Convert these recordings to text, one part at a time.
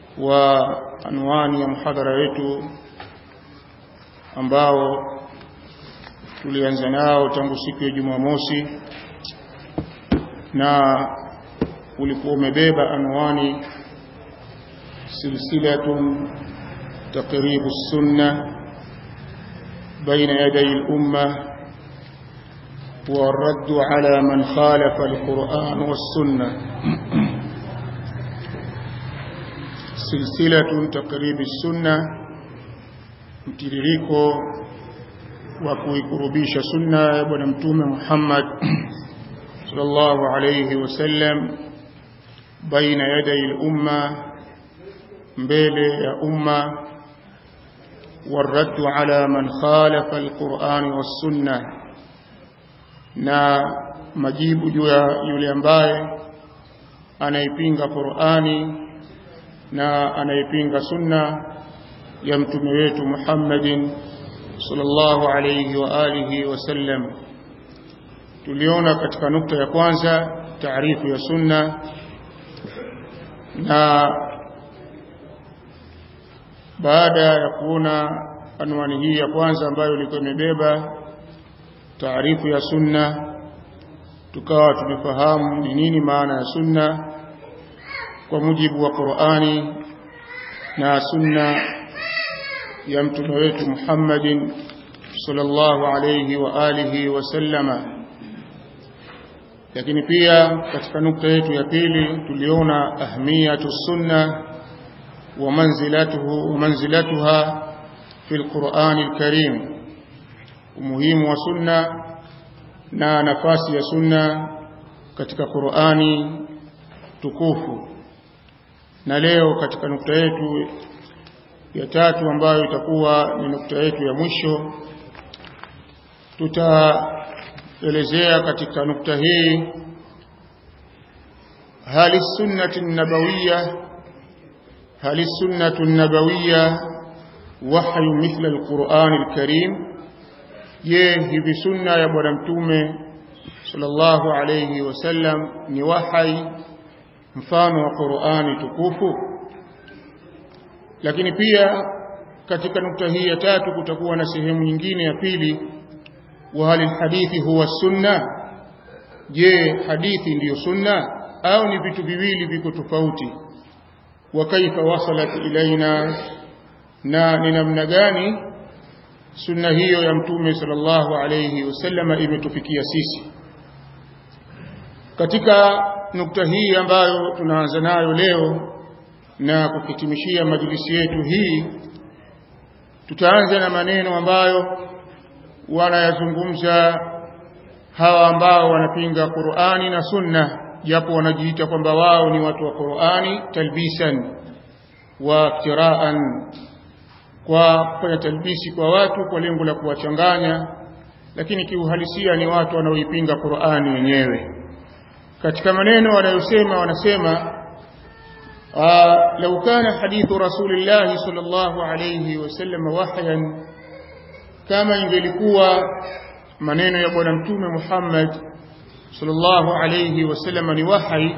wa anwani ya mhadhara wetu ambao tulianza nao tangu siku ya Jumamosi na ulikuwa umebeba anwani silsilatun taqribu sunna baina yaday al-umma والرد على من خالف القرآن والسنة سلسلة تقريب السنة mtiririko wa kuikurubisha sunna ya bwana mtume Muhammad sallallahu alayhi wasallam baina yaday al-umma mbele ya umma والرد على من خالف القرآن والسنة na majibu juu ya yule ambaye anaipinga Qur'ani na anaipinga sunna ya mtume wetu Muhammadin sallallahu alayhi wa alihi wasallam tuliona katika nukta ya kwanza taarifu ya sunna na baada ya kuona anwani hii ya kwanza ambayo ilikuwa imebeba taarifu ya sunna tukawa tumefahamu ni nini maana ya sunna kwa mujibu wa Qur'ani na sunna ya mtume wetu Muhammadin sallallahu alayhi wa alihi wasallama lakini pia katika nukta yetu ya pili tuliona ahmiyatu sunna wa manzilatuhu wa manzilatuha fi alqur'ani alkarim umuhimu wa sunna na nafasi ya sunna katika Qur'ani tukufu na leo katika nukta yetu ya tatu ambayo itakuwa ni nukta yetu ya mwisho tutaelezea katika nukta hii hali sunnati nabawiyya hali sunnatu nabawiyya wahyu mithla alquran alkarim je hivi sunna ya bwana mtume sallallahu alayhi wasallam ni wahai mfano wa Qur'ani tukufu lakini pia katika nukta hii ya tatu kutakuwa na sehemu nyingine ya pili wa hali hadithi huwa sunna je hadithi ndiyo sunna au ni vitu viwili viko tofauti wa kaifa wasalat ilaina na ni namna gani sunna hiyo ya mtume sallallahu alayhi wasallama imetufikia sisi katika nukta hii ambayo tunaanza nayo leo na kuhitimishia majlisi yetu hii tutaanza na maneno ambayo wanayazungumza hawa ambao wanapinga Qur'ani na Sunna japo wanajiita kwamba wao ni watu wa Qur'ani talbisan wa iftiraan kwa kufanya talbisi kwa watu kwa lengo la kuwachanganya lakini kiuhalisia ni watu wanaoipinga Qur'ani wenyewe katika maneno wanayosema wanasema لو كان حديث رسول الله صلى الله عليه وسلم وحيا كما ingelikuwa maneno ya bwana mtume Muhammad sallallahu alayhi wasallam ni wahi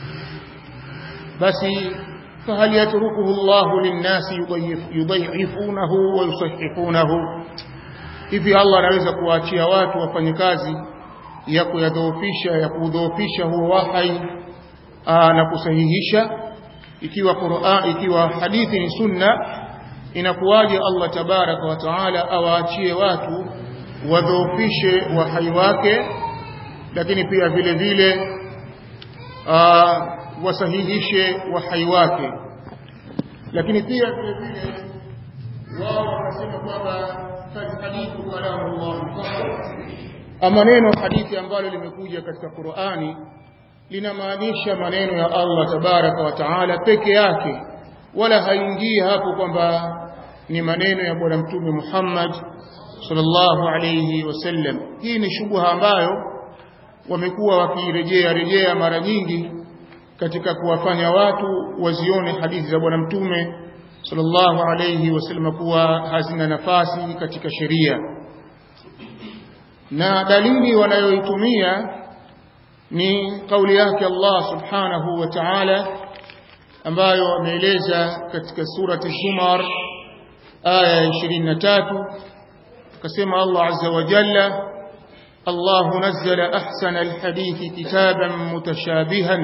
basi فهل يتركه الله للناس يضيعفونه ويصححونه hivi Allah anaweza kuwaachia watu wafanye kazi ya kuyadhoofisha ya kudhoofisha huo wahai na kusahihisha ikiwa Qur'an ikiwa hadithi ni sunna inakuwaje Allah tabaraka wa taala awaachie watu wadhoofishe wahai wake lakini pia vile vile wasahihishe wahai wake lakini pia vile vile wao wanasema kwamba hadithu kalamullah ama neno hadithi ambalo limekuja katika Qur'ani linamaanisha maneno ya Allah tabaraka wa taala peke yake wala haingii hapo kwamba ni maneno ya bwana mtume Muhammad sallallahu alayhi wasallam hii ni shubha ambayo wamekuwa wakirejea rejea mara nyingi katika kuwafanya watu wazione hadithi za bwana mtume sallallahu alayhi wasallam kuwa hazina nafasi katika sheria na dalili wanayoitumia ni kauli yake Allah subhanahu wa ta'ala ambayo ameeleza katika surati Zumar aya 23 akasema Allah azza wa jalla الله نزل أحسن الحديث كتابا متشابها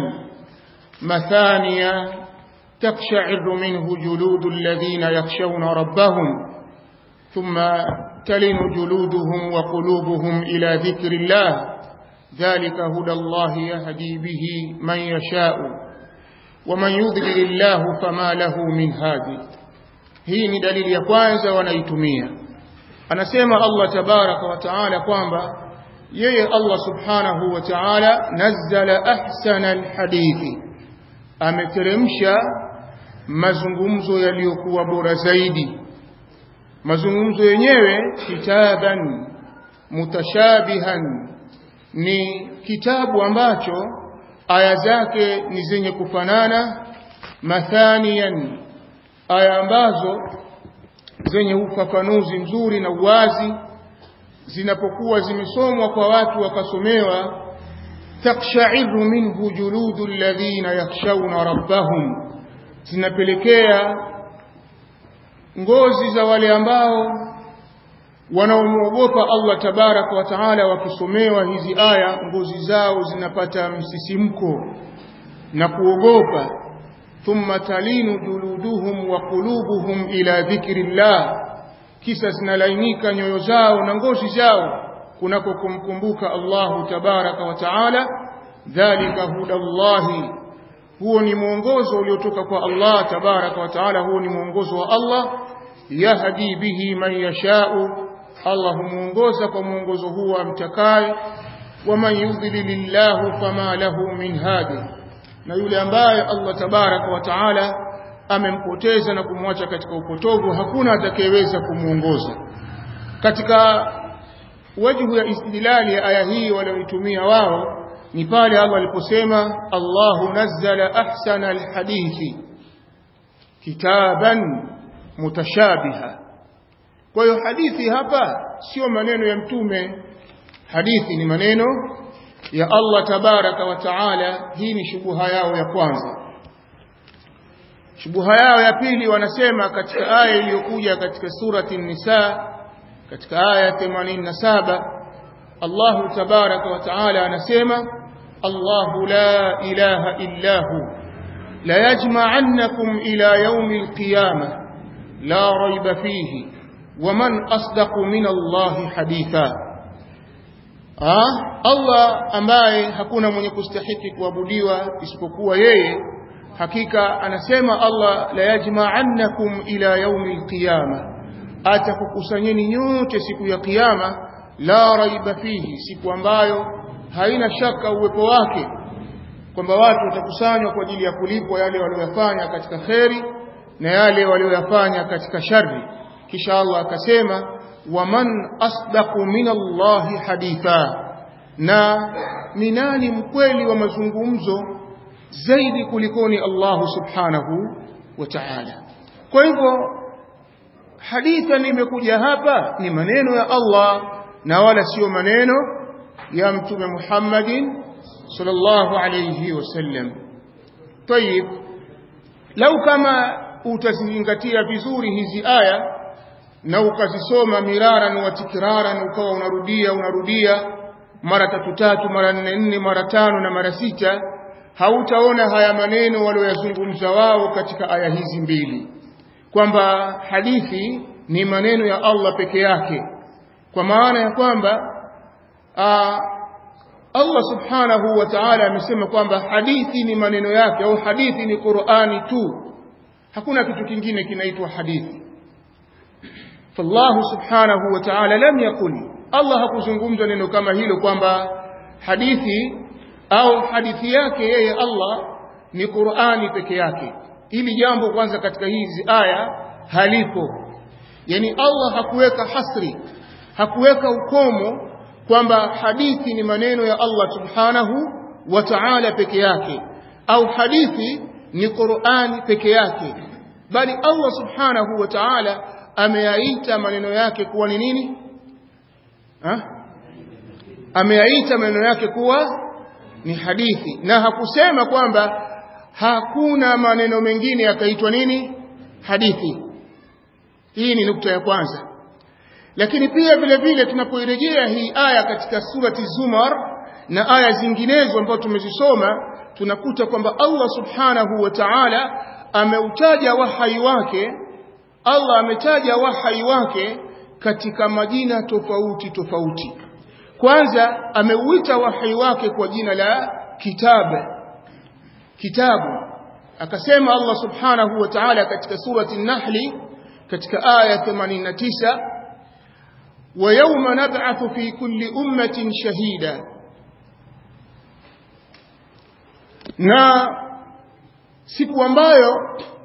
مثانيا تقشعر منه جلود الذين يخشون ربهم ثم تلن جلودهم وقلوبهم إلى ذكر الله ذلك هدى الله يهدي به من يشاء ومن يضلل الله فما له من هادي hii ni dalili ya kwanza wanaitumia anasema Allah tabaraka wa taala kwamba yeye Allah subhanahu wa ta'ala nazzala ahsana alhadithi ameteremsha mazungumzo yaliyokuwa bora zaidi mazungumzo yenyewe kitaban mutashabihan ni kitabu ambacho aya zake ni zenye kufanana mathaniyan aya ambazo zenye ufafanuzi mzuri na uwazi zinapokuwa zimesomwa kwa watu wakasomewa takshairu minhu juludu alladhina yakhshawna rabbahum zinapelekea ngozi za wale ambao wanaomwogopa Allah tabaraka wa taala wakisomewa hizi aya ngozi zao zinapata msisimko na kuogopa thumma talinu juluduhum wa qulubuhum ila dhikrillah kisa zinalainika nyoyo zao na ngozi zao kunako kumkumbuka Allahu tabaraka wa taala dhalika hudallahi huo ni mwongozo uliotoka kwa Allah tabaraka wa taala huo ni mwongozo wa Allah yahdi bihi man yashau Allah humuongoza kwa mwongozo huo amtakaye waman yudlilillahu fama lahu min hadi na yule ambaye Allah tabaraka wa taala amempoteza na kumwacha katika upotovu hakuna atakayeweza kumuongoza katika wajhu ya istidlali ya aya hii walioitumia wao ni pale Allah aliposema Allahu nazzala ahsana alhadithi kitaban mutashabiha kwa hiyo hadithi hapa sio maneno ya mtume hadithi ni maneno ya Allah tabaraka wa taala hii ni shubuha yao ya kwanza shubuha yao ya pili wanasema katika aya iliyokuja katika surati nisa katika aya 87 Allah tabaraka wa taala anasema الله لا إله إلا هو ليجمعنكم إلى يوم القيامة لا ريب فيه ومن أصدق من الله حديثا ah, Allah ambaye hakuna mwenye kustahiki kuabudiwa isipokuwa yeye hakika anasema Allah la yajma'annakum ila yaumil qiyama atakukusanyeni nyote siku ya kiyama la raiba fihi siku ambayo haina shaka uwepo wake kwamba watu watakusanywa kwa ajili ya kulipwa yale waliyofanya katika kheri na yale waliyofanya katika shari kisha Allah akasema waman asdaqu min Allahi haditha na ni nani mkweli wa mazungumzo zaidi kulikoni Allah subhanahu wa ta'ala kwa hivyo haditha nimekuja hapa ni maneno ya Allah na wala sio maneno ya mtume Muhammadin sallallahu alayhi wasallam tayib lau kama utazingatia vizuri hizi aya na ukazisoma miraran wa tikraran ukawa unarudia unarudia mara tatu tatu mara nne nne mara tano na mara sita hautaona haya maneno walioyazungumza wao katika aya hizi mbili kwamba hadithi ni maneno ya Allah peke yake kwa maana ya kwamba Allah subhanahu wa ta'ala amesema kwamba hadithi ni maneno yake au hadithi ni Qur'ani tu hakuna kitu kingine kinaitwa hadithi فالله سبحانه وتعالى لم يقل الله hakuzungumza neno kama hilo kwamba hadithi au hadithi yake yeye Allah ni Qur'ani peke yake ili jambo kwanza katika hizi aya halipo yani Allah hakuweka hasri hakuweka ukomo kwamba hadithi ni maneno ya Allah subhanahu wa ta'ala peke yake au hadithi ni Qur'ani peke yake bali Allah subhanahu wa ta'ala ameyaita maneno yake kuwa ni nini ha? ameyaita maneno yake kuwa ni hadithi na hakusema kwamba hakuna maneno mengine yakaitwa nini hadithi hii ni nukta ya kwanza lakini pia vile vile tunapoirejea hii aya katika surati Zumar na aya zinginezo ambazo tumezisoma tunakuta kwamba Allah subhanahu wa ta'ala ameutaja wahai wake Allah ametaja wahai wake katika majina tofauti tofauti kwanza ameuita wahai wake kwa jina la kitabu kitabu akasema Allah subhanahu wa ta'ala katika surati an-Nahl katika aya 89 ويوم نبعث في كل أمة شهيدا na siku ambayo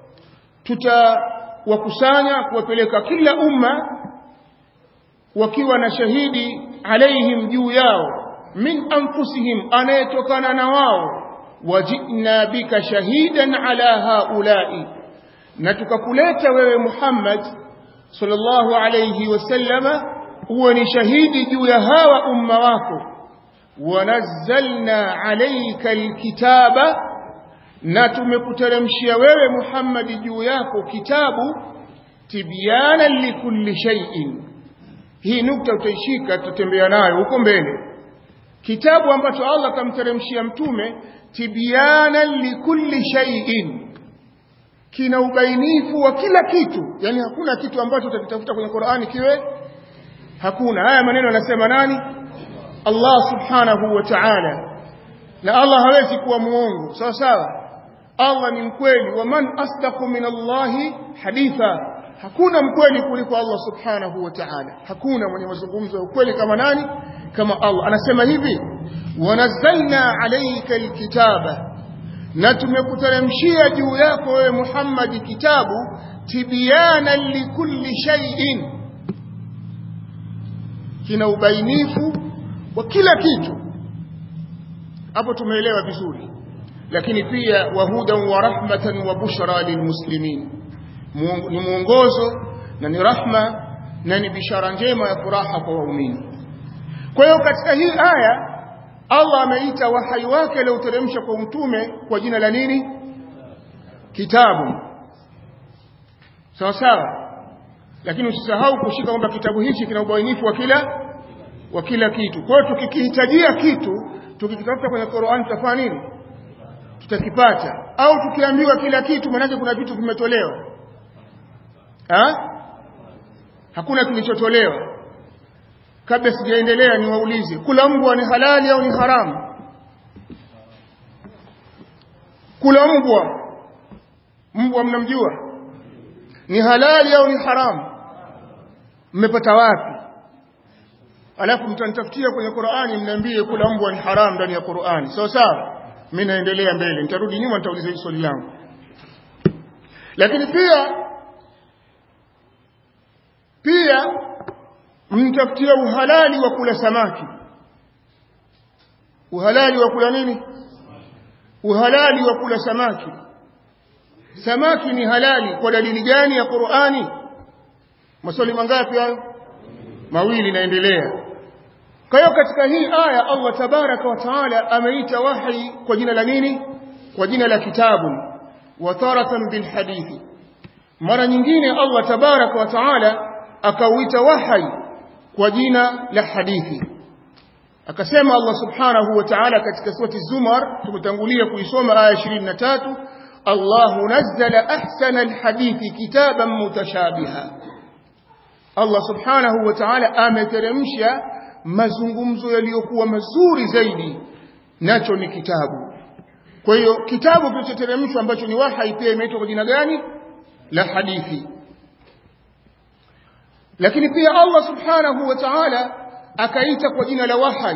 tutawakusanya kuwapeleka kila umma wakiwa na shahidi alaihim juu yao min anfusihim anayetokana na wao wajina bika shahidan ala haulai na tukakuleta wewe Muhammad sallallahu alayhi wasallama uwe ni shahidi juu ya hawa umma wako wanazzalna alayka alkitaba na tumekuteremshia wewe Muhammad juu yako kitabu tibyana likulli shay'in hii nukta utaishika tutembea nayo huko mbele kitabu ambacho Allah kamteremshia mtume tibyana likulli shay'in kina ubainifu wa kila kitu yani hakuna kitu ambacho utakitafuta kwenye Qur'ani kiwe hakuna haya maneno anasema nani Allah subhanahu wa ta'ala na Allah hawezi kuwa muongo sawa sawa Allah ni mkweli wa man asdaqu min Allah haditha hakuna mkweli kuliko Allah subhanahu wa ta'ala hakuna mwenye mazungumzo ya ukweli kama nani kama Allah anasema hivi wanazzalna alayka alkitaba na tumekuteremshia juu yako wewe Muhammad kitabu tibyana likulli shay'in kina ubainifu wa kila kitu hapo tumeelewa vizuri lakini pia wahudan wa rahmatan wa bushra lilmuslimin ni mwongozo na ni rahma na ni bishara njema ya furaha kwa waumini kwa hiyo katika hii aya Allah ameita wahai wake alioteremsha kwa mtume kwa jina la nini kitabu sawa sawa lakini usisahau kushika kwamba kitabu hichi kina ubainifu wa kila wa kila kitu kwa hiyo tukikihitajia kitu tukikitafuta kwenye Qur'an tutafanya nini tutakipata au tukiambiwa kila kitu maana kuna vitu vimetolewa ha? hakuna kilichotolewa kabla sijaendelea niwaulize kula mbwa ni halali au ni haramu kula mbwa mbwa mnamjua ni halali au ni haramu mmepata wapi alafu mtanitafutia kwenye Qur'ani mniambie kula mbwa ni haramu ndani ya Qur'ani sawa sawa mimi naendelea mbele nitarudi nyuma nitauliza hili swali langu lakini pia pia mtafutia uhalali wa kula samaki uhalali wa kula nini uhalali wa kula samaki samaki ni halali kwa dalili gani ya Qur'ani maswali mangapi hayo mawili naendelea kwa hiyo katika hii aya Allah tabaraka wa taala ameita wahi kwa jina la nini kwa jina la kitabu wa taratan bil hadithi mara nyingine Allah tabaraka wa taala akauita wahi kwa jina la hadithi akasema Allah subhanahu wa ta'ala katika surati Zumar tumetangulia kuisoma aya 23 Allah nazzala ahsana alhadithi kitaban mutashabiha Allah subhanahu wa ta'ala ameteremsha mazungumzo yaliyokuwa mazuri zaidi nacho ni kitabu kwa hiyo kitabu kilichoteremshwa ambacho ni wahai pia imeitwa kwa jina gani la hadithi lakini pia Allah subhanahu wa ta'ala akaita kwa jina la wahai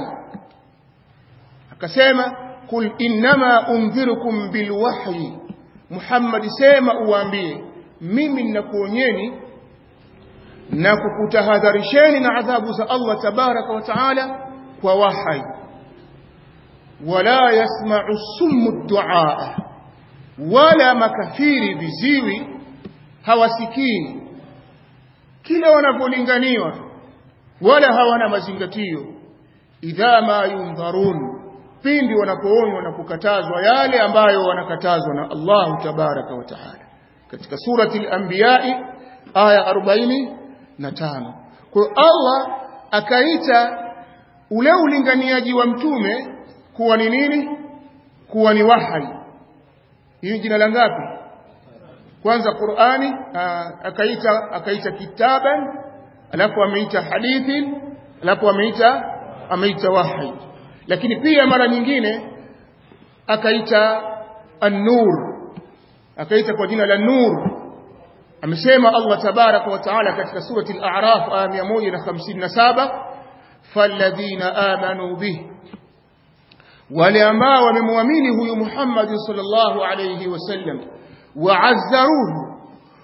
akasema kul innama undhirukum bilwahyi Muhammad sema uwaambie mimi ninakuonyeni na kukutahadharisheni na adhabu za Allah tabaraka wa taala kwa wahai wala yasma'u summu duaa wala makafiri viziwi hawasikii kila wanapolinganiwa wala hawana mazingatio idha ma yundharun pindi wanapoonywa na kukatazwa yale ambayo wanakatazwa na Allah tabaraka wa taala katika surati al-anbiya aya 45 kwa hiyo Allah akaita ule ulinganiaji wa mtume kuwa ni nini kuwa ni wahyi hii jina la ngapi kwanza Qur'ani akaita akaita kitaban alafu ameita hadithi alafu ameita ameita wahyi lakini pia mara nyingine akaita an-nur akaita kwa jina la nur amesema Allah tabaraka wa taala katika surati al-a'raf aya 157 falladhina amanu bihi wale ambao wamemwamini huyu Muhammad sallallahu alayhi wasallam waazzaruhu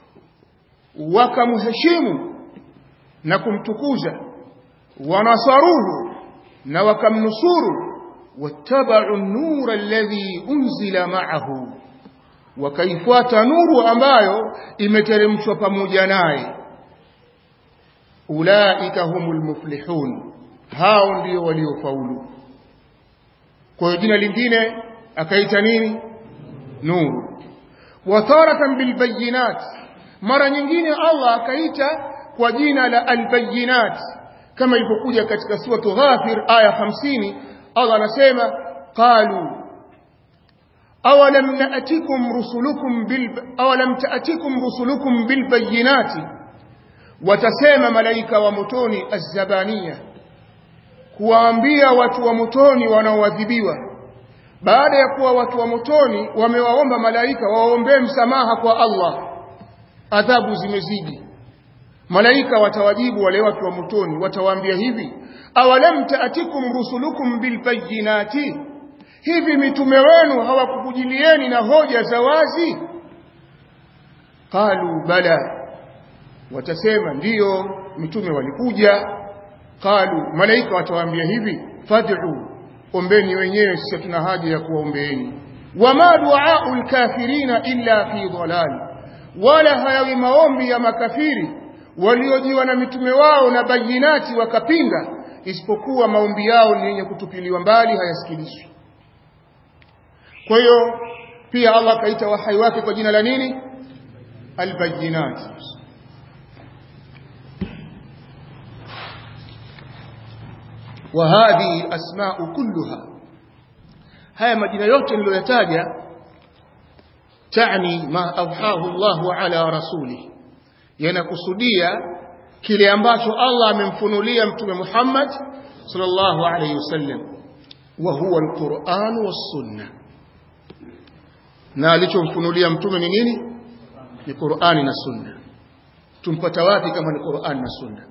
wakamheshimu na kumtukuza wanasaruhu na wakamnusuru wattaba'u an-nura alladhi unzila ma'ahu wakaifuata nuru ambayo imeteremshwa pamoja naye ulaika humul muflihun hao ndio waliofaulu kwa hiyo jina lingine akaita nini nuru wataratan bilbayinat mara nyingine Allah akaita kwa jina la albayinat kama ilipokuja katika suratu Ghafir aya 50 Allah anasema qalu awalam na'tikum rusulukum bil awalam ta'tikum rusulukum bilbayinati watasema malaika wa motoni azzabaniya kuwaambia watu wa motoni wanaoadhibiwa baada ya kuwa watu wa motoni wamewaomba malaika waombee msamaha kwa Allah adhabu zimezidi malaika watawajibu wale watu wa motoni watawaambia hivi awalam taatikum rusulukum bilbayinati hivi mitume wenu hawakukujilieni na hoja za wazi qalu bala watasema ndiyo mitume walikuja qalu malaika watawaambia hivi fad'u ombeni wenyewe sisi tuna haja ya kuwaombeeni wama du'aa'u al-kafirina illa fi dhalal wala hayawi maombi ya makafiri waliojiwa na mitume wao na bayinati wakapinga isipokuwa maombi yao ni yenye kutupiliwa mbali hayasikilizwi kwa hiyo pia Allah akaita wahai wake kwa jina la nini albayinat وهذه الأسماء كلها هيا مجينة yote niliyoyataja تعني ما أوحاه الله على رسوله yanakusudia kile ambacho Allah amemfunulia mtume Muhammad sallallahu alayhi wasallam wa huwa alquran was-sunnah na alichomfunulia mtume ni nini ni Qur'ani na Sunna tumpata wapi kama ni Qur'ani na Sunna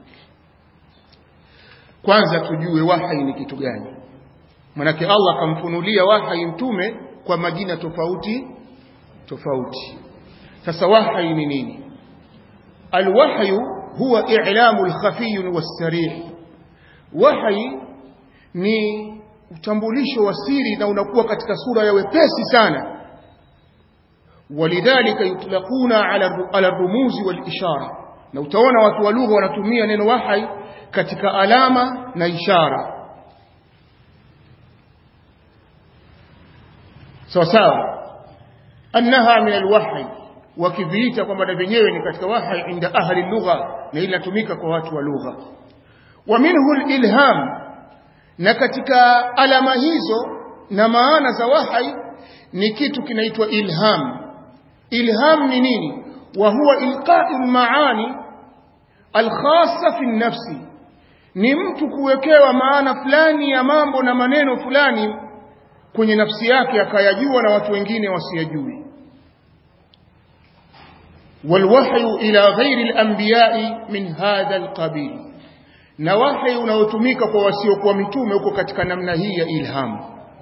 kwanza tujue wahyi ni kitu gani manake Allah akamfunulia wahyi mtume kwa majina tofauti tofauti sasa wahyi ni nini alwahyu huwa i'lamu alkhafiy was-sarih wahyi ni utambulisho wa siri na unakuwa katika sura ya wepesi sana walidhalika yutlaquna ala ala rumuzi wal ishara na utaona watu wa lugha wanatumia neno wahyi katika alama na ishara sawa sawa annaha min alwahyi wakiviita kwamba na vyenyewe ni katika wahyi inda ahli lugha na inatumika kwa watu wa lugha wa minhu alilham na katika alama hizo na maana za wahyi ni kitu kinaitwa ilham ilham ni nini wa huwa ilqa'u maani alkhassa fi nafsi ni mtu kuwekewa maana fulani ya mambo na maneno fulani kwenye nafsi yake akayajua na watu wengine wasiyajui والوحي إلى غير الأنبياء من هذا القبيل na wahi unaotumika kwa wasiokuwa mitume huko katika namna hii ya ilham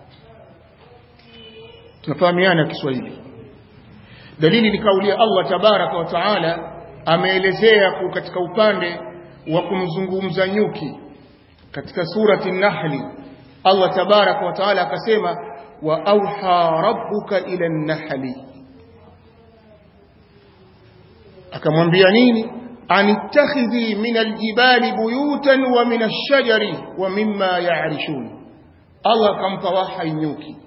tunafahamiana Kiswahili dalili ni kauli ya Allah tabaraka wa taala ameelezea katika upande wa kumzungumza nyuki katika surati Nahli Allah tabaraka wa taala akasema wa auha rabbuka ila an-nahli akamwambia nini anittakhidhi min aljibali buyutan wa min ash-shajari wa mimma ya'rishun Allah akampa wahai nyuki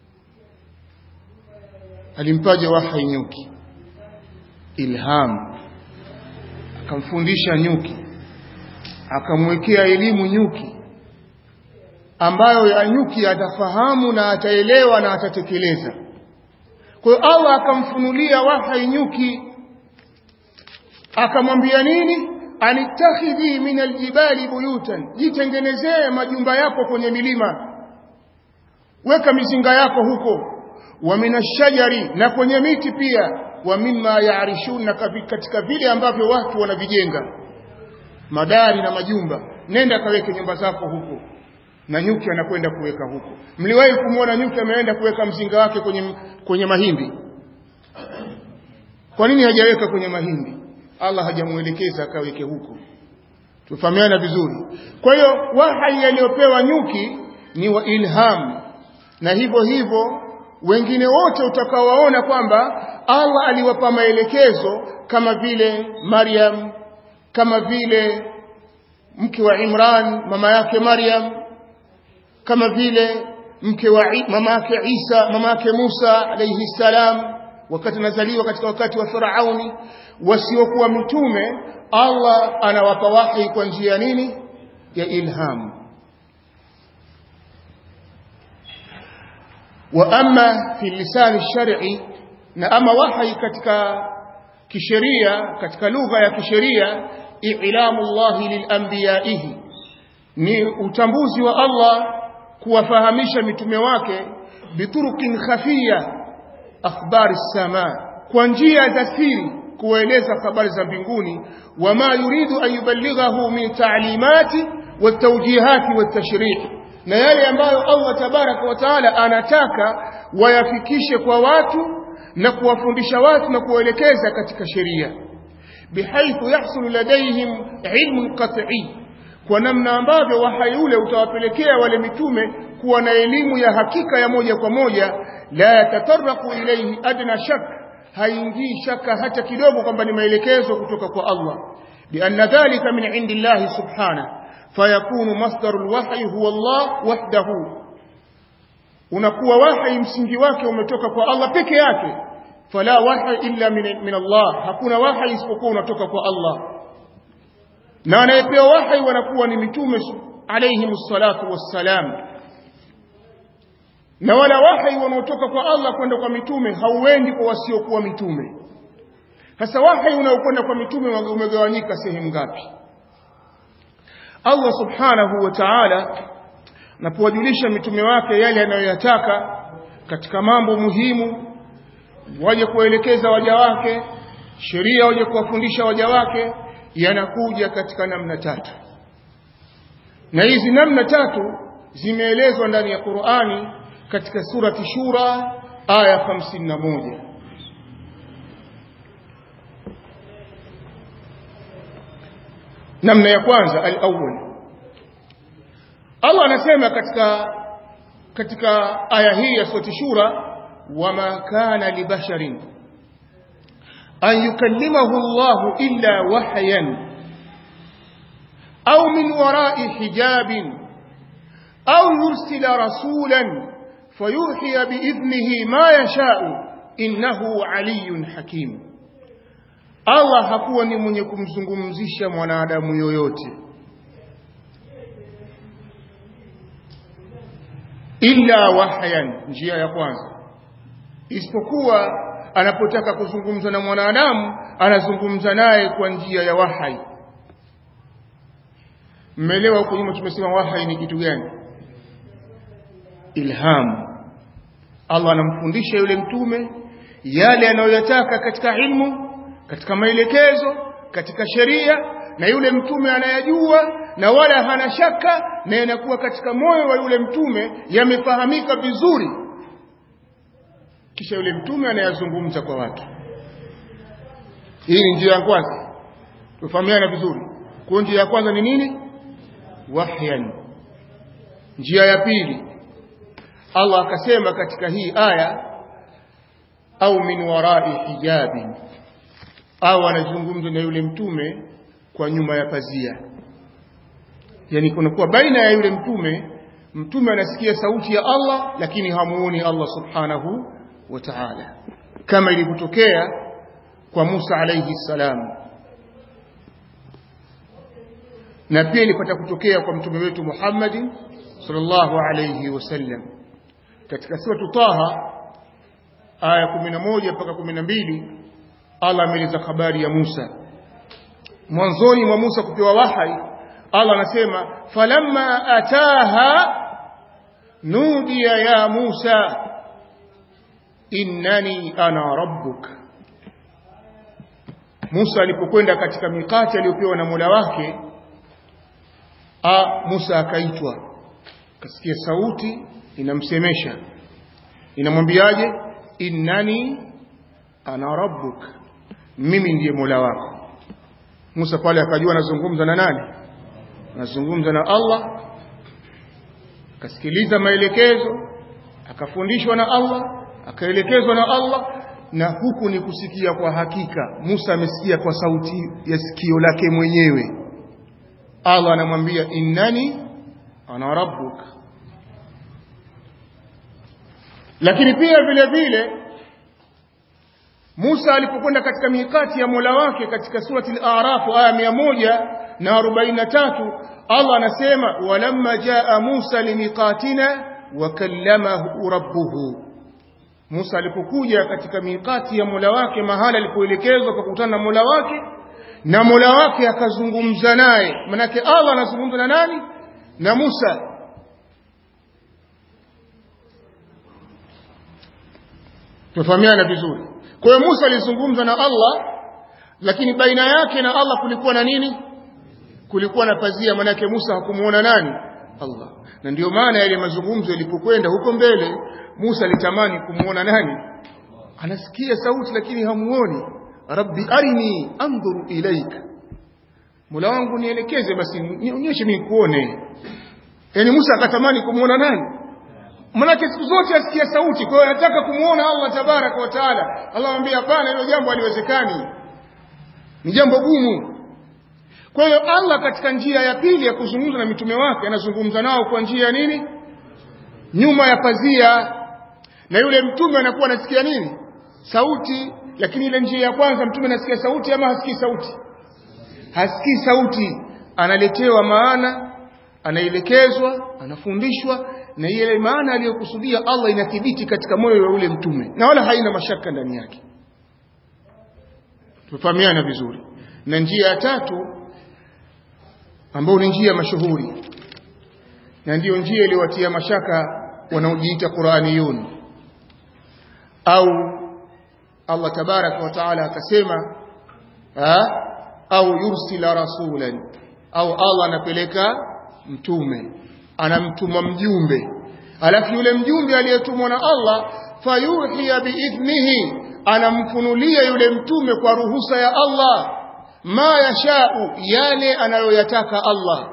alimpaje wahai nyuki ilham akamfundisha nyuki akamwekea elimu nyuki ambayo ya nyuki atafahamu na ataelewa na atatekeleza kwa hiyo Allah akamfunulia wahai nyuki akamwambia nini anittakhidhi min aljibali buyutan jitengenezee majumba yako kwenye milima weka mizinga yako huko wa minashajari na kwenye miti pia wa mimma yaarishun na katika vile ambavyo watu wanavijenga madari na majumba nenda kaweke nyumba zako huko na nyuki anakwenda kuweka huko mliwahi kumwona nyuki ameenda kuweka mzinga wake kwenye kwenye mahindi kwa nini hajaweka kwenye mahindi Allah hajamuelekeza akaweke huko tufahamiana vizuri kwa hiyo wahai aliyopewa nyuki ni wa ilham na hivyo hivyo wengine wote utakawaona kwamba Allah aliwapa maelekezo kama vile Maryam kama vile mke wa Imran mama yake Maryam kama vile mke wa mama yake Isa mama yake Musa alayhi salam wakati anazaliwa katika wakati wa Firauni wasiokuwa mitume Allah anawapa wahi kwa njia nini ya ilham wa amma fi lisan shar'i na ama wahi katika kisheria katika lugha ya kisheria i'lamu Allah lilanbiyaihi ni utambuzi wa Allah kuwafahamisha mitume wake biturukin khafia akhbari sama kwa njia za siri kueleza habari za mbinguni wama yuridu an yuballighahu min ta'limati watawjihati watashri' na yale ambayo Allah tabaraka wa taala anataka wayafikishe kwa watu na kuwafundisha watu na kuwaelekeza katika sheria bihaithu yahsulu ladaihim ilmu qat'i kwa namna ambavyo wahai ule utawapelekea wale mitume kuwa na elimu ya hakika ya moja kwa moja la yatataraqu ilayhi adna shak haingii shaka hata kidogo kwamba ni maelekezo kutoka kwa Allah lianna dhalika min indillahi subhanahu fayakunu masdarul wahyi huwa Allah wahdahu unakuwa wahi msingi wake umetoka kwa Allah peke yake fala wahi illa min, min Allah hakuna wahi isipokuwa unatoka kwa Allah na anayepewa wahi wanakuwa ni mitume alayhi salatu wassalam na wala wahi wanaotoka kwa Allah kwenda kwa mitume hauendi kwa wasiokuwa mitume sasa wahi unaokwenda kwa mitume umegawanyika sehemu ngapi Allah subhanahu wa ta'ala anapowajulisha mitume wake yale anayoyataka katika mambo muhimu waje kuelekeza waja wake sheria waje kuwafundisha waja wake yanakuja katika namna tatu na hizi namna tatu zimeelezwa ndani ya Qur'ani katika surati Shura aya 51 namna ya kwanza al-awwal Allah anasema katika katika aya hii ya surati Shura wama kana libasharin an yukallimahu Allah illa wahyan au min wara'i hijabin au yursila rasulan fayuhiya biidhnihi ma yasha'u innahu aliyyun hakim Allah hakuwa ni mwenye kumzungumzisha mwanadamu yoyote illa wahyan njia ya kwanza isipokuwa anapotaka kuzungumza na mwanadamu anazungumza naye kwa njia ya wahai mmeelewa huko nyuma tumesema wahai ni kitu gani ilham Allah anamfundisha yule mtume yale anayoyataka katika ilmu katika maelekezo katika sheria na yule mtume anayajua na wala hana shaka na yanakuwa katika moyo wa yule mtume yamefahamika vizuri kisha yule mtume anayazungumza kwa watu hii ni njia ya kwanza tufahamiana vizuri kwa njia ya kwanza ni nini wahyan njia ya pili Allah akasema katika hii aya au min warai hijabi au anazungumza na yule mtume kwa nyuma ya pazia yani kunakuwa baina ya yule mtume mtume anasikia sauti ya Allah lakini hamuoni Allah subhanahu wa ta'ala kama ilivyotokea kwa Musa alayhi salam na pia ilipata kutokea kwa mtume wetu Muhammad sallallahu alayhi wasallam katika sura Taha aya 11 mpaka 12 Allah ameeleza habari ya Musa mwanzoni mwa Musa kupewa wahai Allah anasema falamma ataha nudiya ya Musa innani ana rabbuk Musa alipokwenda katika mikati aliyopewa na Mola wake a Musa akaitwa kasikia sauti inamsemesha inamwambiaje innani ana rabbuk mimi ndiye Mola wako Musa pale akajua anazungumza na nani anazungumza na Allah akasikiliza maelekezo akafundishwa na Allah akaelekezwa na Allah na huku ni kusikia kwa hakika Musa amesikia kwa sauti ya sikio lake mwenyewe Allah anamwambia innani ana rabbuk lakini pia vile vile Musa alipokwenda katika mikati ya Mola wake katika surati al-A'raf aya mia moja na arobaini na tatu Allah anasema walamma jaa Musa limiqatina wa kallamahu rabbuhu Musa alipokuja katika mikati ya Mola wake mahala alipoelekezwa kwa kukutana na Mola wake na Mola wake akazungumza naye manake Allah anazungumza na nani na Musa tufahamiana vizuri kwa hiyo Musa alizungumza na Allah lakini baina yake na Allah kulikuwa na nini kulikuwa na pazia manake Musa hakumuona nani Allah na ndiyo maana yale mazungumzo yalipokwenda huko mbele Musa alitamani kumuona nani anasikia sauti lakini hamuoni rabbi arini andhuru ilaik Mola wangu nielekeze basi nionyeshe mimi kuone yani Musa akatamani kumuona nani Manake siku zote asikia sauti, kwa hiyo anataka kumuona Allah tabaraka wa taala. Allah anamwambia hapana, hilo jambo haliwezekani, ni jambo gumu. Kwa hiyo Allah katika njia ya pili ya kuzungumza na mitume wake anazungumza nao kwa njia ya nini? Nyuma ya pazia, na yule mtume anakuwa anasikia nini? Sauti. Lakini ile njia ya kwanza mtume anasikia sauti ama hasikii sauti? Hasikii sauti, analetewa maana, anaelekezwa, anafundishwa na ile maana aliyokusudia Allah inathibiti katika moyo wa ule mtume na wala haina mashaka ndani yake tufahamiana vizuri na njia ya tatu ambayo ni njia mashuhuri na ndiyo njia iliyowatia mashaka wanaojiita Qur'aniyun au Allah tabaraka wa taala akasema au yursila rasulan au Allah anapeleka mtume anamtuma mjumbe alafu yule mjumbe aliyetumwa na Allah fayuhiya biidhnihi anamfunulia yule mtume kwa ruhusa ya Allah ma yashau yale anayoyataka Allah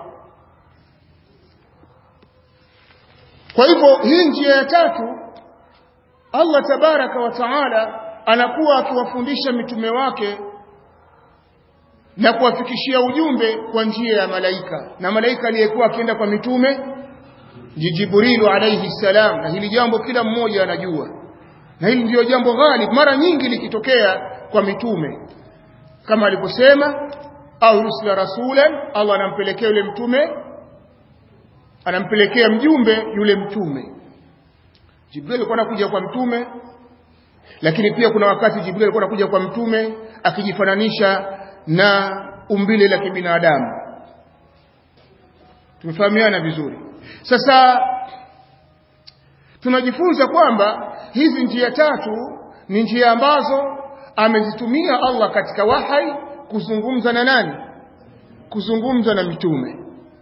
kwa hivyo hii njia ya tatu Allah tabaraka wa taala anakuwa akiwafundisha mitume wake na kuwafikishia ujumbe kwa njia ya malaika na malaika aliyekuwa akienda kwa mitume ni Jibrilu alayhi salam na hili jambo kila mmoja anajua na hili ndio jambo ghalib mara nyingi likitokea kwa mitume kama aliposema au rusula rasulan Allah anampelekea yule mtume anampelekea mjumbe yule mtume Jibril alikuwa anakuja kwa mtume lakini pia kuna wakati Jibril alikuwa anakuja kwa mtume akijifananisha na umbile la kibinadamu tumefahamiana vizuri sasa tunajifunza kwamba hizi njia tatu ni njia ambazo amezitumia Allah katika wahai kuzungumza na nani kuzungumza na mitume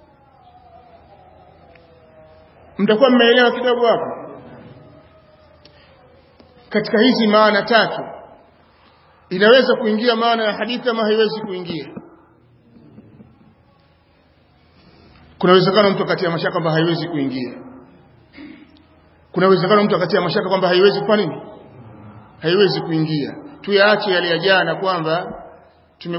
mtakuwa mmeelewa kidogo hapo katika hizi maana tatu inaweza kuingia maana ya hadithi ama haiwezi kuingia kuna uwezekano mtu akatia mashaka kwamba haiwezi kuingia kuna uwezekano mtu akatia mashaka kwamba haiwezi kwa nini haiwezi kuingia tuyaache yale ya jana kwamba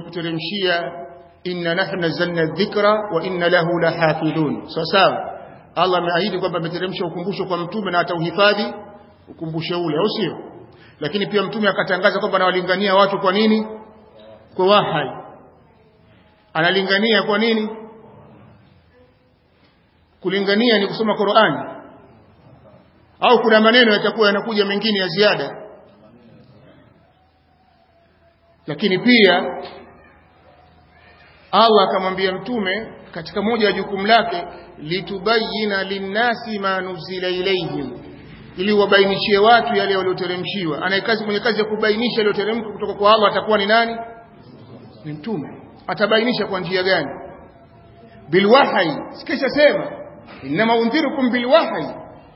tumekuteremshia inna nahnu nazzalna dhikra wa inna lahu lahafidhun sawa sawa Allah ameahidi kwamba ameteremsha ukumbusho kwa mtume na atauhifadhi ukumbusho ule au sio lakini pia mtume akatangaza kwamba anawalingania watu kwa nini kwa wahai analingania kwa nini kulingania ni kusoma Qur'ani au kuna maneno yatakuwa yanakuja mengine ya ziada lakini pia Allah akamwambia mtume katika moja ya jukumu lake litubayina linnasi ma nuzila ilayhim ili wabainishie watu yale walioteremshiwa anayekazi mwenye kazi ya kubainisha yaliyoteremka kutoka kwa Allah atakuwa ni nani ni mtume atabainisha kwa njia gani bilwahyi sikisha sema inma undhirukum bilwahyi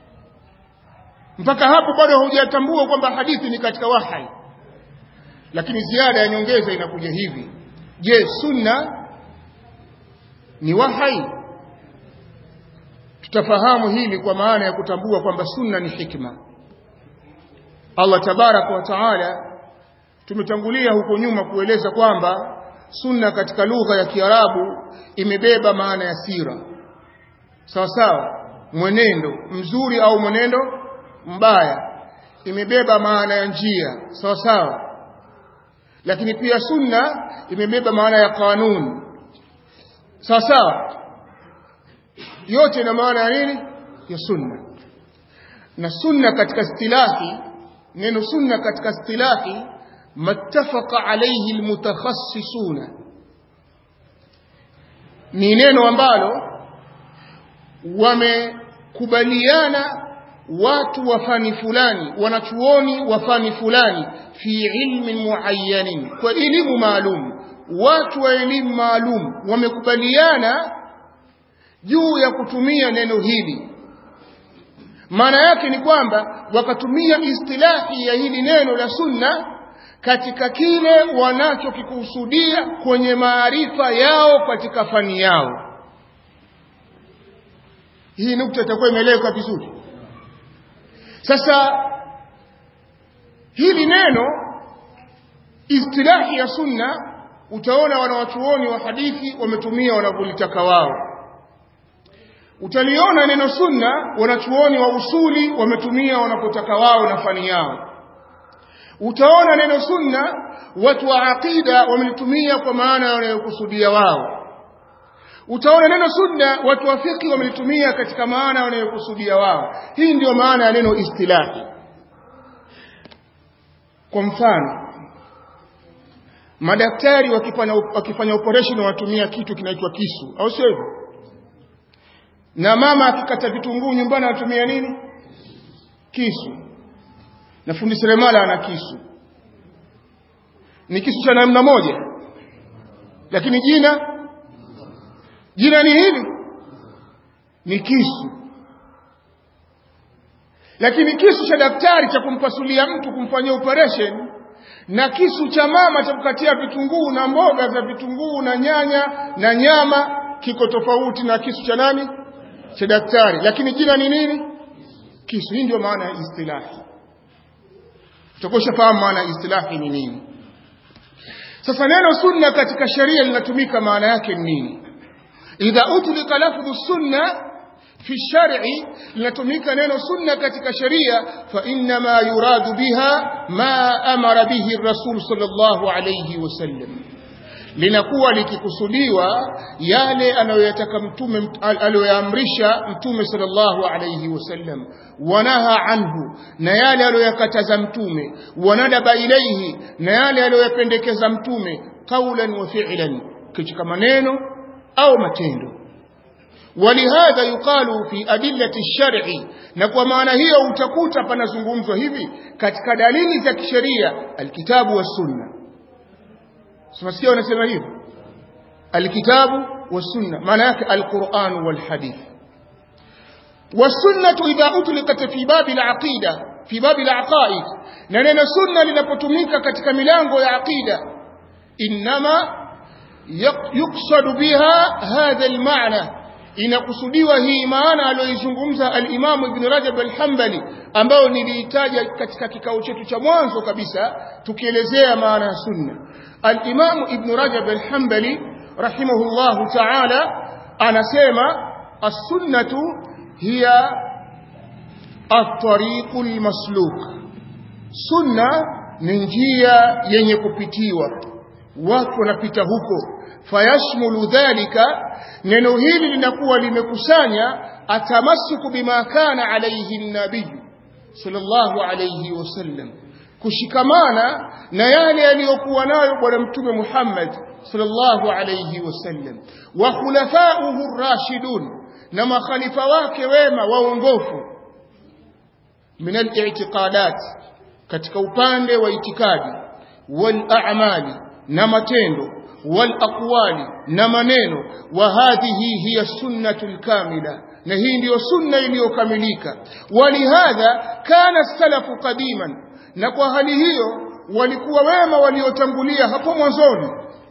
mpaka hapo bado hujatambua kwamba hadithi ni katika wahyi lakini ziada ya nyongeza inakuja hivi je sunna ni wahyi tutafahamu hili kwa maana ya kutambua kwamba sunna ni hikma Allah tabaraka wa taala tumetangulia huko nyuma kueleza kwamba sunna katika lugha ya Kiarabu imebeba maana ya sira sawa sawa mwenendo mzuri au mwenendo mbaya imebeba maana ya njia sawa sawa lakini pia sunna imebeba maana ya kanuni sawa sawa yote ina maana ya nini ya sunna na sunna katika istilahi neno sunna katika istilahi mattafaqa alayhi almutakhassisuna ni neno ambalo wamekubaliana watu wa fani fulani wanachuoni wa fani fulani fi ilmin muayyanin kwa elimu maalum watu wa elimu maalum wamekubaliana juu ya kutumia neno hili maana yake ni kwamba wakatumia istilahi ya hili neno la sunna katika kile wanachokikusudia kwenye maarifa yao katika fani yao hii nukta itakuwa imeeleweka vizuri sasa hili neno istilahi ya sunna utaona wanawachuoni wa hadithi wametumia wanavyolitaka wao utaliona neno sunna wanachuoni wa usuli wametumia wanapotaka wao na fani yao utaona neno sunna watu wa aqida wamelitumia kwa maana wanayokusudia wao utaona neno sunna watu wa fiqh wamelitumia katika maana wanayokusudia wao hii ndiyo maana ya neno istilahi kwa mfano madaktari wakifanya wakifanya operation wanatumia kitu kinaitwa kisu au sio hivyo na mama akikata vitunguu nyumbani anatumia nini kisu na fundi seremala ana kisu ni kisu cha namna moja lakini jina jina ni hili ni kisu lakini kisu cha daktari cha kumpasulia mtu kumfanyia operation na kisu cha mama cha kukatia vitunguu na mboga za vitunguu na nyanya na nyama kiko tofauti na kisu cha nani cha daktari lakini jina ni nini kisu hii ndio maana ya istilahi utakosha fahamu maana ya istilahi ni nini sasa neno sunna katika sheria linatumika maana yake ni nini idha utlika lafdhu sunna fi shar'i linatumika neno sunna katika sheria fa inma yuradu biha ma amara bihi rasul sallallahu alayhi wasallam linakuwa likikusudiwa yale anayoyataka mtume aliyoyaamrisha mtume sallallahu alayhi wasallam wanaha anhu na yale aliyoyakataza mtume wanadaba ilaihi na yale aliyoyapendekeza mtume qawlan wa fi'lan katika maneno au matendo ولهذا يقال في أدلة الشرع نكوا معنى هي utakuta panazungumzwa hivi katika dalili za kisheria alkitabu was-sunna Tunasikia wanasema hivyo. Alkitabu wasunna maana yake alquran walhadith. Wasunnatu idha utliqat fi babi alaqida fi babi alaqaid na neno sunna linapotumika katika milango ya aqida inma yuqsad biha hadha almaana inakusudiwa hii maana aliyoizungumza al-Imam Ibn Rajab al-Hanbali ambayo niliitaja katika kikao chetu cha mwanzo kabisa tukielezea maana ya sunna al-Imam Ibn Rajab al-Hanbali rahimahullahu ta'ala anasema as-sunnatu hiya at-tariqul masluk sunna ni njia yenye kupitiwa watu wanapita huko fayashmulu dhalika neno hili linakuwa limekusanya atamasuku bima kana alayhi nabii sallallahu alayhi wasallam kushikamana na yale aliyokuwa nayo bwana mtume Muhammad sallallahu alayhi wasallam wa khulafa'uhu rashidun na makhalifa wake wema waongofu min al-i'tiqadat katika upande wa itikadi wal a'mali na matendo wal aqwali na maneno wa hadhihi hiya sunnatul kamila na hii ndiyo sunna iliyokamilika walihadha kana salafu qadiman na kwa hali hiyo walikuwa wema waliotangulia hapo mwanzoni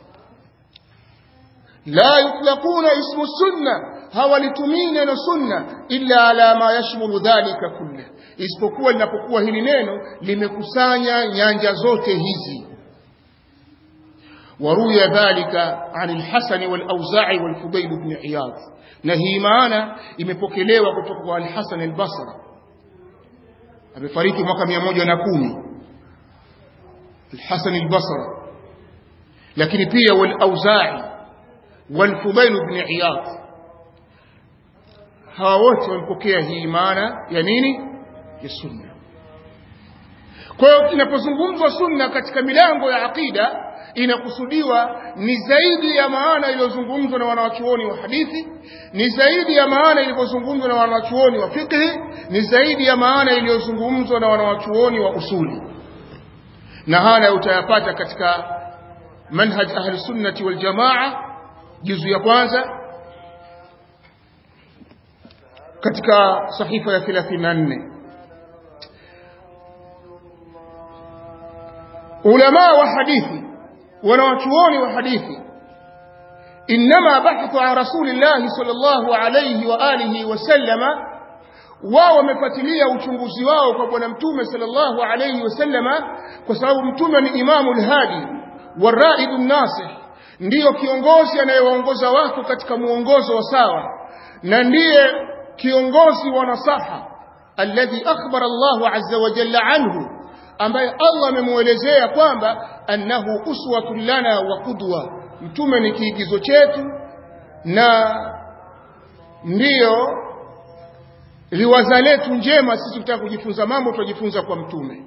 la yutlaquna ismu sunna hawalitumii neno sunna illa ala ma yashmulu dhalika kulle isipokuwa linapokuwa hili neno limekusanya nyanja zote hizi وروي ذلك عن الحسن والأوزاعي والفضيل بن عياض نهي معنا imepokelewa kutoka kwa al-Hasan al-Basri amefariki mwaka 110 al-Hasan al-Basri lakini pia wal-Auza'i wal-Fudail ibn Iyad hawa wote wamepokea hii maana ya nini ya sunna kwa hiyo inapozungumzwa sunna katika milango ya aqida inakusudiwa ni zaidi ya maana iliyozungumzwa na wanawachuoni wa hadithi ni zaidi ya maana ilivyozungumzwa na wanawachuoni wa fiqhi ni zaidi ya maana iliyozungumzwa na wanawachuoni wa usuli na haya utayapata katika manhaj ahli sunnati wal jamaa juzu ya kwanza katika sahifa ya 34 ulama wa hadithi wanawachuoni wa hadithi inma bahthu an rasulillahi sallallahu alayhi wa alihi wasallama wao wamefuatilia uchunguzi wao kwa bwana mtume sallallahu alayhi wasallama kwa sababu mtume ni imamu lhadi waraidu nasih ndiyo kiongozi anayewaongoza watu katika muongozo wa sawa na ndiye kiongozi wa nasaha alladhi akhbara Allahu azza wa jalla anhu ambaye Allah amemuelezea kwamba annahu uswatun lana wa qudwa mtume ni kiigizo chetu na ndiyo liwaza letu njema sisi tutaka kujifunza mambo tujifunza kwa mtume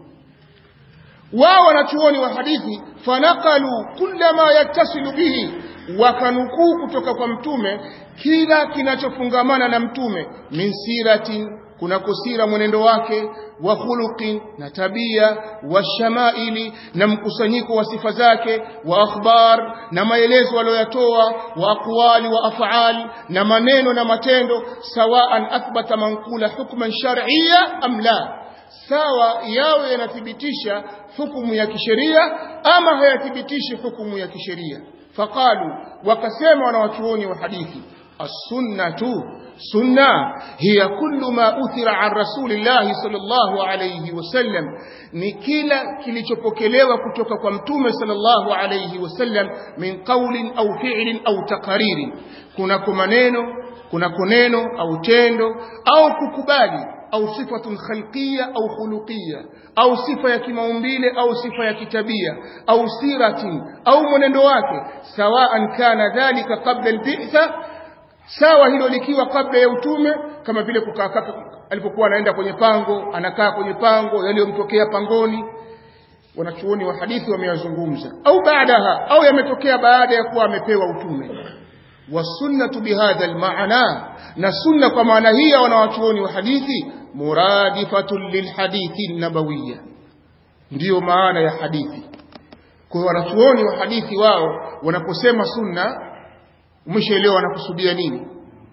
wao wanachuoni wa hadithi fanaqalu kulla ma yattasilu bihi wakanukuu kutoka kwa mtume kila kinachofungamana na mtume min siratin kunako sira mwenendo wake wa khuluqin na tabia wa shamaili na mkusanyiko wa sifa zake wa akhbar na maelezo aliyoyatoa wa aqwali wa af'al na maneno na matendo sawaan athbata manqula hukman shar'iyya am la sawa yawe yanathibitisha hukumu ya kisheria ama hayathibitishi hukumu ya kisheria faqalu wakasema wanawachuoni wa hadithi as-sunnatu sunna hiya kullu ma uthira an rasulillahi sallallahu alayhi wasallam ni kila kilichopokelewa kutoka kwa mtume sallallahu alayhi wasallam min qawlin au fi'lin au taqaririn kunako maneno kunako neno au tendo au kukubali au sifatun khalqiyya au khuluqiyya au sifa ya kimaumbile au sifa ya kitabia au siratin au mwenendo wake sawaan kana dhalika qabla al-bi'tha sawa hilo likiwa kabla ya utume kama vile kukaa alipokuwa anaenda kwenye pango anakaa kwenye pango yaliyomtokea pangoni wanachuoni wa hadithi wameyazungumza au baadaha au yametokea baada ya kuwa amepewa utume wasunnatu bihadha almaana na sunna kwa maana hii ya wanawachuoni wa hadithi muradifatun lilhadithi nabawiyya ndiyo maana ya hadithi kwa wanachuoni wa hadithi wao wanaposema sunna umeshaelewa wanakusudia nini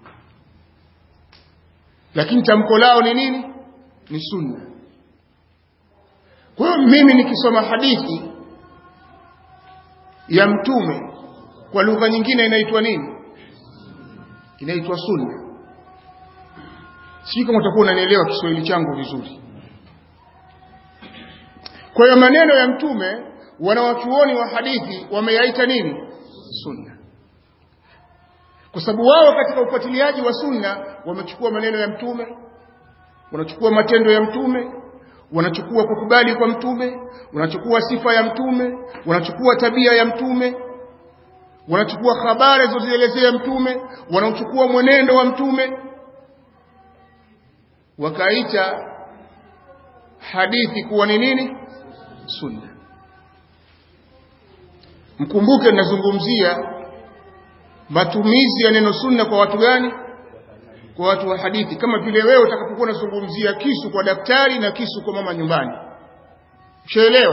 lakini tamko lao ni nini ni sunna kwa hiyo mimi nikisoma hadithi ya mtume kwa lugha nyingine inaitwa nini inaitwa sunna sijui kama utakuwa unanielewa Kiswahili changu vizuri kwa hiyo maneno ya mtume wanawachuoni wa hadithi wameyaita nini sunna kwa sababu wao katika ufuatiliaji wa sunna wamechukua maneno ya mtume wanachukua matendo ya mtume wanachukua kukubali kwa mtume wanachukua sifa ya mtume wanachukua tabia ya mtume wanachukua habari zilizozielezea mtume wanachukua mwenendo wa mtume wakaita hadithi kuwa ni nini sunna mkumbuke ninazungumzia matumizi ya neno sunna kwa watu gani kwa watu wa hadithi kama vile wewe utakapokuwa unazungumzia kisu kwa daktari na kisu kwa mama nyumbani ushaelewa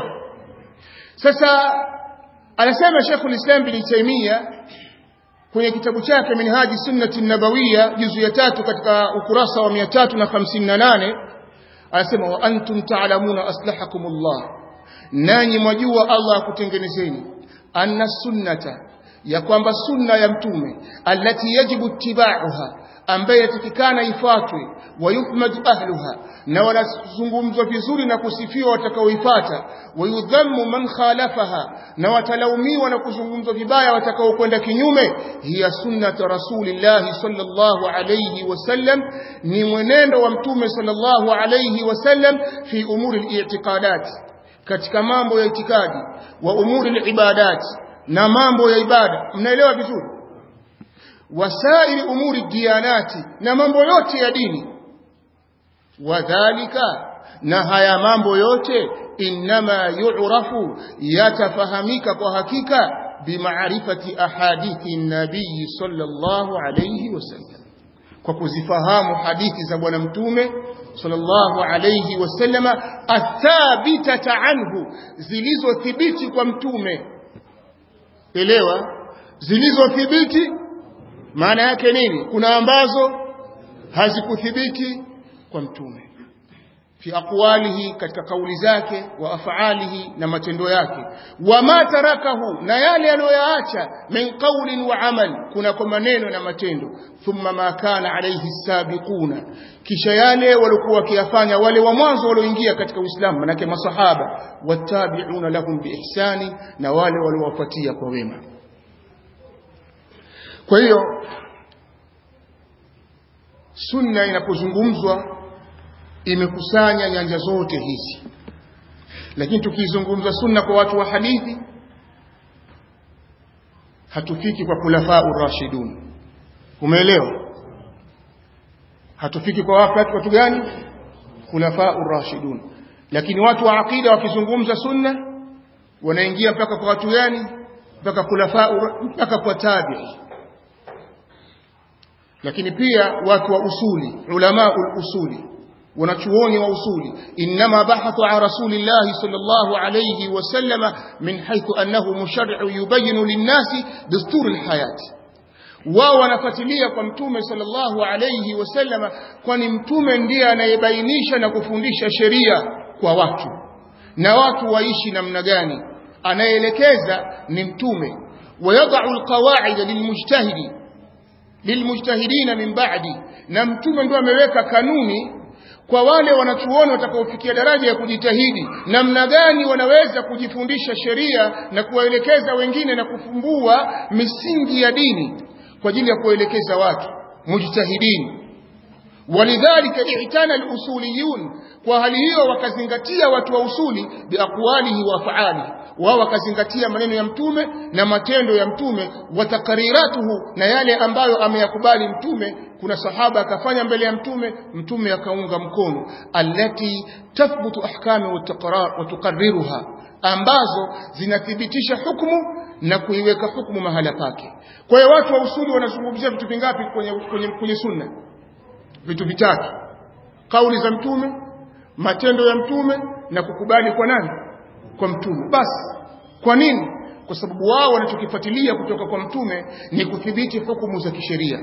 sasa anasema Sheikhul Islam bin Taymiyyah kwenye kitabu chake Minhaji Sunnati Nabawiyya juzu ya tatu katika ukurasa wa 358 anasema wa antum ta'lamuna aslahakumullah nanyi mwajua Allah akutengenezeni anna sunnata ya kwamba sunna ya mtume allati yajibu ittiba'uha ambaye yatakikana ifuatwe wayuhmadu ahluha na wanazungumzwa vizuri na kusifiwa watakaoifuata wayudhammu man khalafaha na watalaumiwa na kuzungumzwa vibaya watakaokwenda kinyume hiya sunnat rasulillahi sallallahu alayhi wasallam ni mwenendo wa mtume sallallahu alayhi wasallam fi umuri al-i'tiqadat katika mambo ya itikadi wa umuri al-ibadat na mambo ya ibada mnaelewa vizuri wasairi umuri diyanati na mambo yote ya dini wadhalika na haya mambo yote inma yu'rafu yatafahamika kwa hakika bimaarifati ahadithi nabii sallallahu alayhi wasallam kwa kuzifahamu hadithi za bwana mtume sallallahu alayhi wasallama athabitata anhu zilizothibiti kwa mtume elewa zilizothibiti maana yake nini kuna ambazo hazikuthibiti kwa mtume fi aqwalihi katika kauli zake wa afalihi na matendo yake wama tarakahu na yale aliyoyaacha min qawlin wa amal kuna kwa maneno na matendo thumma ma kana alayhi sabiquna kisha yale walikuwa wakiyafanya wale wa mwanzo walioingia katika Uislamu manake masahaba watabi'una lahum biihsani na wale waliowafuatia kwa wema kwa hiyo sunna inapozungumzwa imekusanya nyanja zote hizi lakini tukizungumza sunna kwa watu wa hadithi hatufiki kwa kulafaa urashidun umeelewa hatufiki kwa watu watu gani kulafaa urashidun lakini watu wa aqida wakizungumza sunna wanaingia mpaka kwa watu gani mpaka kulafaa mpaka kwa tabi'i lakini pia watu wa usuli ulama usuli wanachuoni wa usuli inma bahathu an rasulillahi sallallahu alayhi wasallam min haythu annahu musharri'u yubayinu lin-nasi dasturi al-hayat wao wanafuatilia kwa mtume sallallahu alayhi wasallam kwani mtume ndiye anayebainisha na kufundisha sheria kwa watu na watu waishi namna gani anayeelekeza ni mtume wayadau alqawaida lilmujtahidi lilmujtahidina min ba'di na mtume ndio ameweka kanuni kwa wale wanachuoni watakaofikia daraja ya kujitahidi namna gani wanaweza kujifundisha sheria na kuwaelekeza wengine na kufumbua misingi ya dini kwa ajili ya kuwaelekeza watu mujtahidin walidhalika i'tana al-usuliyun kwa hali hiyo wakazingatia watu wa usuli biaqwalihi wa af'alihi wao wakazingatia maneno ya mtume na matendo ya mtume watakariratuhu na yale ambayo ameyakubali mtume kuna sahaba akafanya mbele ya mtume mtume akaunga mkono allati tathbutu ahkami wa tuqarriruha ambazo zinathibitisha hukumu na kuiweka hukumu mahala pake kwa hiyo watu wa usuli wanazungumzia vitu vingapi kwenye, kwenye, kwenye sunna vitu vitatu kauli za mtume matendo ya mtume na kukubali kwa nani kwa mtume basi kwa nini kwa sababu wao wanachokifuatilia kutoka kwa mtume ni kudhibiti hukumu za kisheria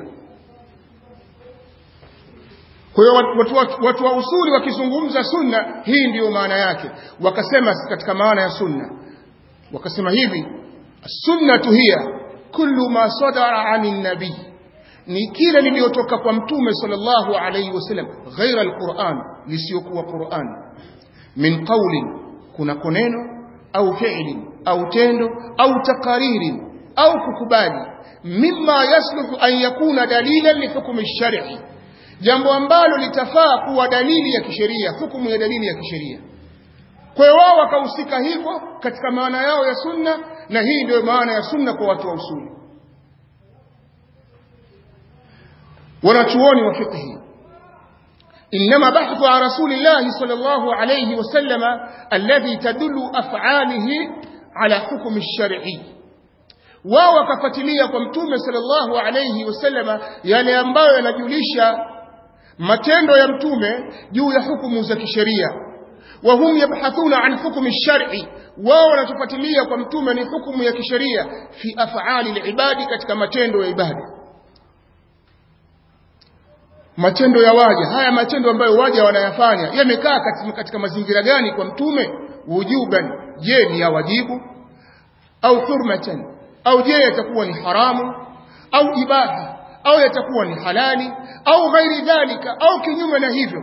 kwa hiyo watu, watu, watu wa usuli wakizungumza sunna hii ndiyo maana yake wakasema katika maana ya sunna wakasema hivi sunnatu hiya kullu ma sadara anin nabii ni kile liliyotoka kwa mtume sallallahu alayhi wasallam ghaira alquran lisiyokuwa quran min qawlin kuna koneno au fi'li au tendo au takariri au kukubali mimma yasluhu an yakuna dalilan li hukmi shar'i jambo ambalo litafaa kuwa dalili ya kisheria hukumu ya dalili ya kisheria kwa hiyo wao wakahusika hivyo katika maana yao ya sunna na hii ndio maana ya sunna kwa watu wa usuli wanachuoni wa fiqhi إنما بحث عن رسول الله صلى الله عليه وسلم الذي تدل أفعاله على حكم الشرعي wao wakafuatilia kwa mtume sallallahu alayhi wasallama yale ambayo yanajulisha matendo ya mtume juu ya hukumu za kisheria wa hum yabhathuna an hukmi shar'i wao wanachofuatilia kwa mtume ni hukumu ya kisheria fi af'ali al-ibadi katika matendo ya ibada matendo ya waja haya matendo ambayo waja wanayafanya yamekaa katika, katika mazingira gani kwa mtume wujuban je ni ya wajibu au hurmatan au je yatakuwa ni haramu au ibaha au yatakuwa ni halali au ghairi dhalika au kinyume na hivyo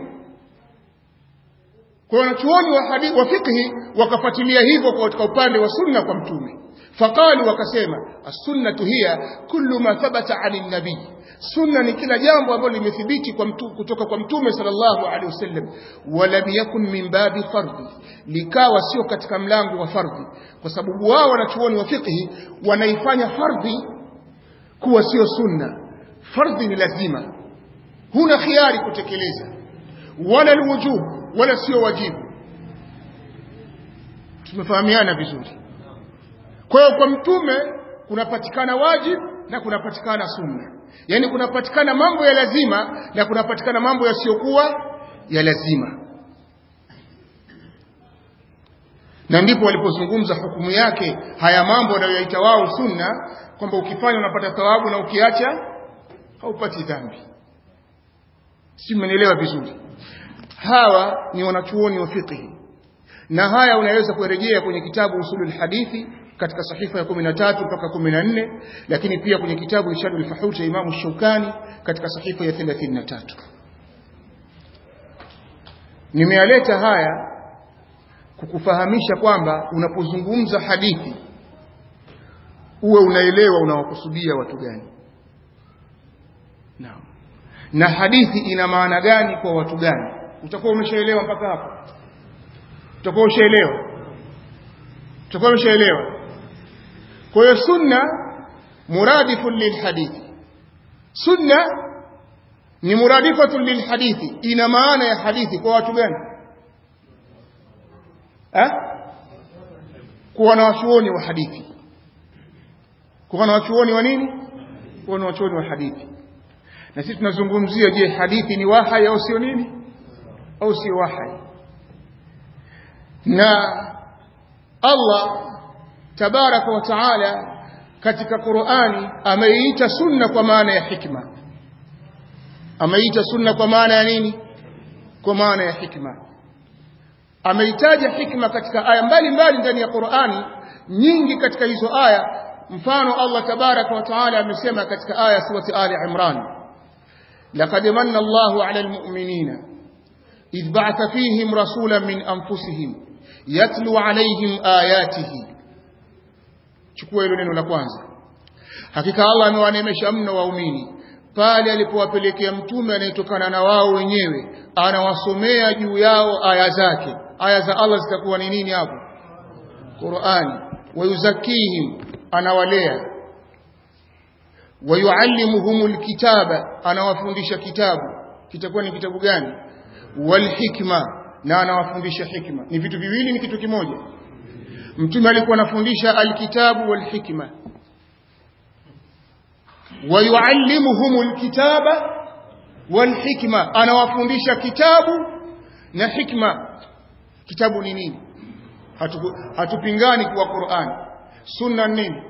kwa wanachuoni wa hadithi wa fikhi wakafuatilia hivyo katika upande wa sunna kwa mtume faqalu wakasema as-sunnatu hiya kullu ma thabata 'ani nabii sunna ni kila jambo ambalo limethibiti kwa mtu, kutoka kwa mtume sallallahu alaihi wasallam walam yakun min babi fardhi likawa sio katika mlango wa fardhi kwa sababu wao wanachuoni wa fiqhi wanaifanya fardhi kuwa sio sunna fardhi ni lazima huna khiari kutekeleza wala alwujub wala sio wajibu tumefahamiana vizuri kwa hiyo kwa mtume kunapatikana wajibu na kunapatikana sunna yani kunapatikana mambo ya lazima na kunapatikana mambo yasiyokuwa ya lazima na ndipo walipozungumza hukumu yake haya mambo wanayoyaita wao sunna kwamba ukifanya unapata thawabu na ukiacha haupati dhambi si mmenielewa vizuri hawa ni wanachuoni wa fiqh na haya unaweza kurejea kwenye kitabu usulul hadithi katika sahifa ya 13 mpaka 14 lakini pia kwenye kitabu Irshadul Fahul cha Imam Shaukani katika sahifa ya 33 Nimealeta haya kukufahamisha kwamba unapozungumza hadithi uwe unaelewa unawakusudia watu gani Naam. Na hadithi ina maana gani kwa watu gani utakuwa umeshaelewa mpaka hapo utakuwa ushaelewa utakuwa umeshaelewa kwa hiyo sunna muradifun lilhadithi sunna ni muradifatun lilhadithi ina maana ya hadithi kwa watu gani eh kwa wanawachuoni wa hadithi kwa wanawachuoni wa nini kwa wanawachuoni wa hadithi na sisi tunazungumzia je hadithi ni wahai au sio nini au sio wahai na Allah tabaraka wa taala katika Qur'ani ameiita sunna kwa maana ya hikma ameita sunna kwa maana ya nini kwa maana ya hikma ameitaja hikma katika aya mbalimbali ndani ya Qur'ani nyingi katika hizo aya mfano Allah tabaraka wa taala amesema katika aya surati Ali Imran laqad manna Allahu 'ala al-mu'minina idh ba'atha fihim rasulan min anfusihim yatlu 'alayhim ayatihi chukua hilo neno la kwanza hakika Allah amewanemesha mno waumini pale alipowapelekea mtume anayetokana na wao wenyewe anawasomea juu yao aya zake aya za Allah zitakuwa ni nini hapo Qur'ani wayuzakihim anawalea wayuallimuhumul kitaba anawafundisha kitabu kitakuwa ni kitabu gani wal hikma na anawafundisha hikma ni vitu viwili ni kitu kimoja mtume alikuwa anafundisha alkitabu wal hikma wayuallimuhumul kitaba wal hikma anawafundisha kitabu na hikma kitabu ni nini Hatu, hatupingani kwa Qur'an sunna nini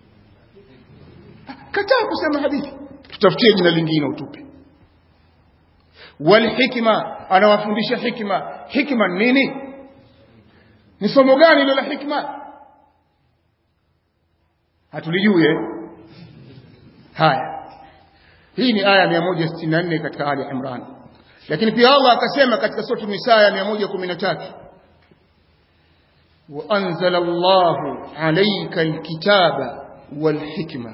kataa kusema hadithi tutafutie jina lingine utupe wal hikma anawafundisha hikma hikma nini ni somo gani hilo la hikma hatulijue haya hii ni aya 164 katika Ali Imran lakini pia Allah akasema katika sura Nisa ya 113 وأنزل الله عليك الكتاب والحكمة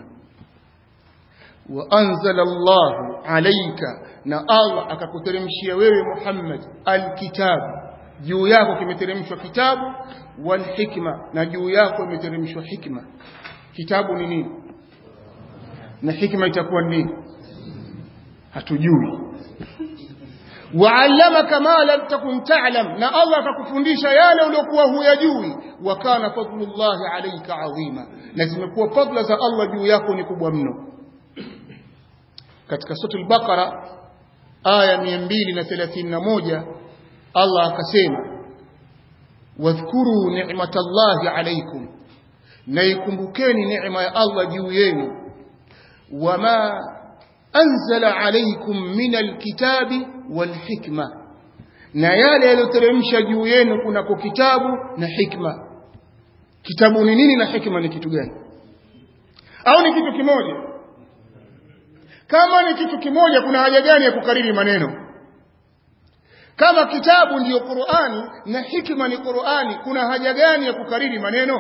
وأنزل الله عليك na Allah akakuteremshia wewe Muhammad alkitabu juu yako kimeteremshwa kitabu wal hikma na juu yako imeteremshwa hikma kitabu ni nini na hikma itakuwa nini hatujui waallamaka ma lam takun ta'lam na Allah akakufundisha yale uliokuwa huyajui wa kana fadlullahi alayka adhima na zimekuwa fadla za Allah juu yako ni kubwa mno katika sura al-Baqara aya 231 Allah akasema wadhkuru ni'matallahi alaykum na ikumbukeni neema ya Allah juu yenu wama anzala alaykum min alkitabi walhikma na yale yaliyoteremsha juu yenu kunako kitabu na hikma kitabu ni nini na hikma ni kitu gani au ni kitu kimoja kama ni kitu kimoja kuna haja gani ya kukariri maneno kama kitabu ndiyo Qur'ani na hikma ni Qur'ani kuna haja gani ya kukariri maneno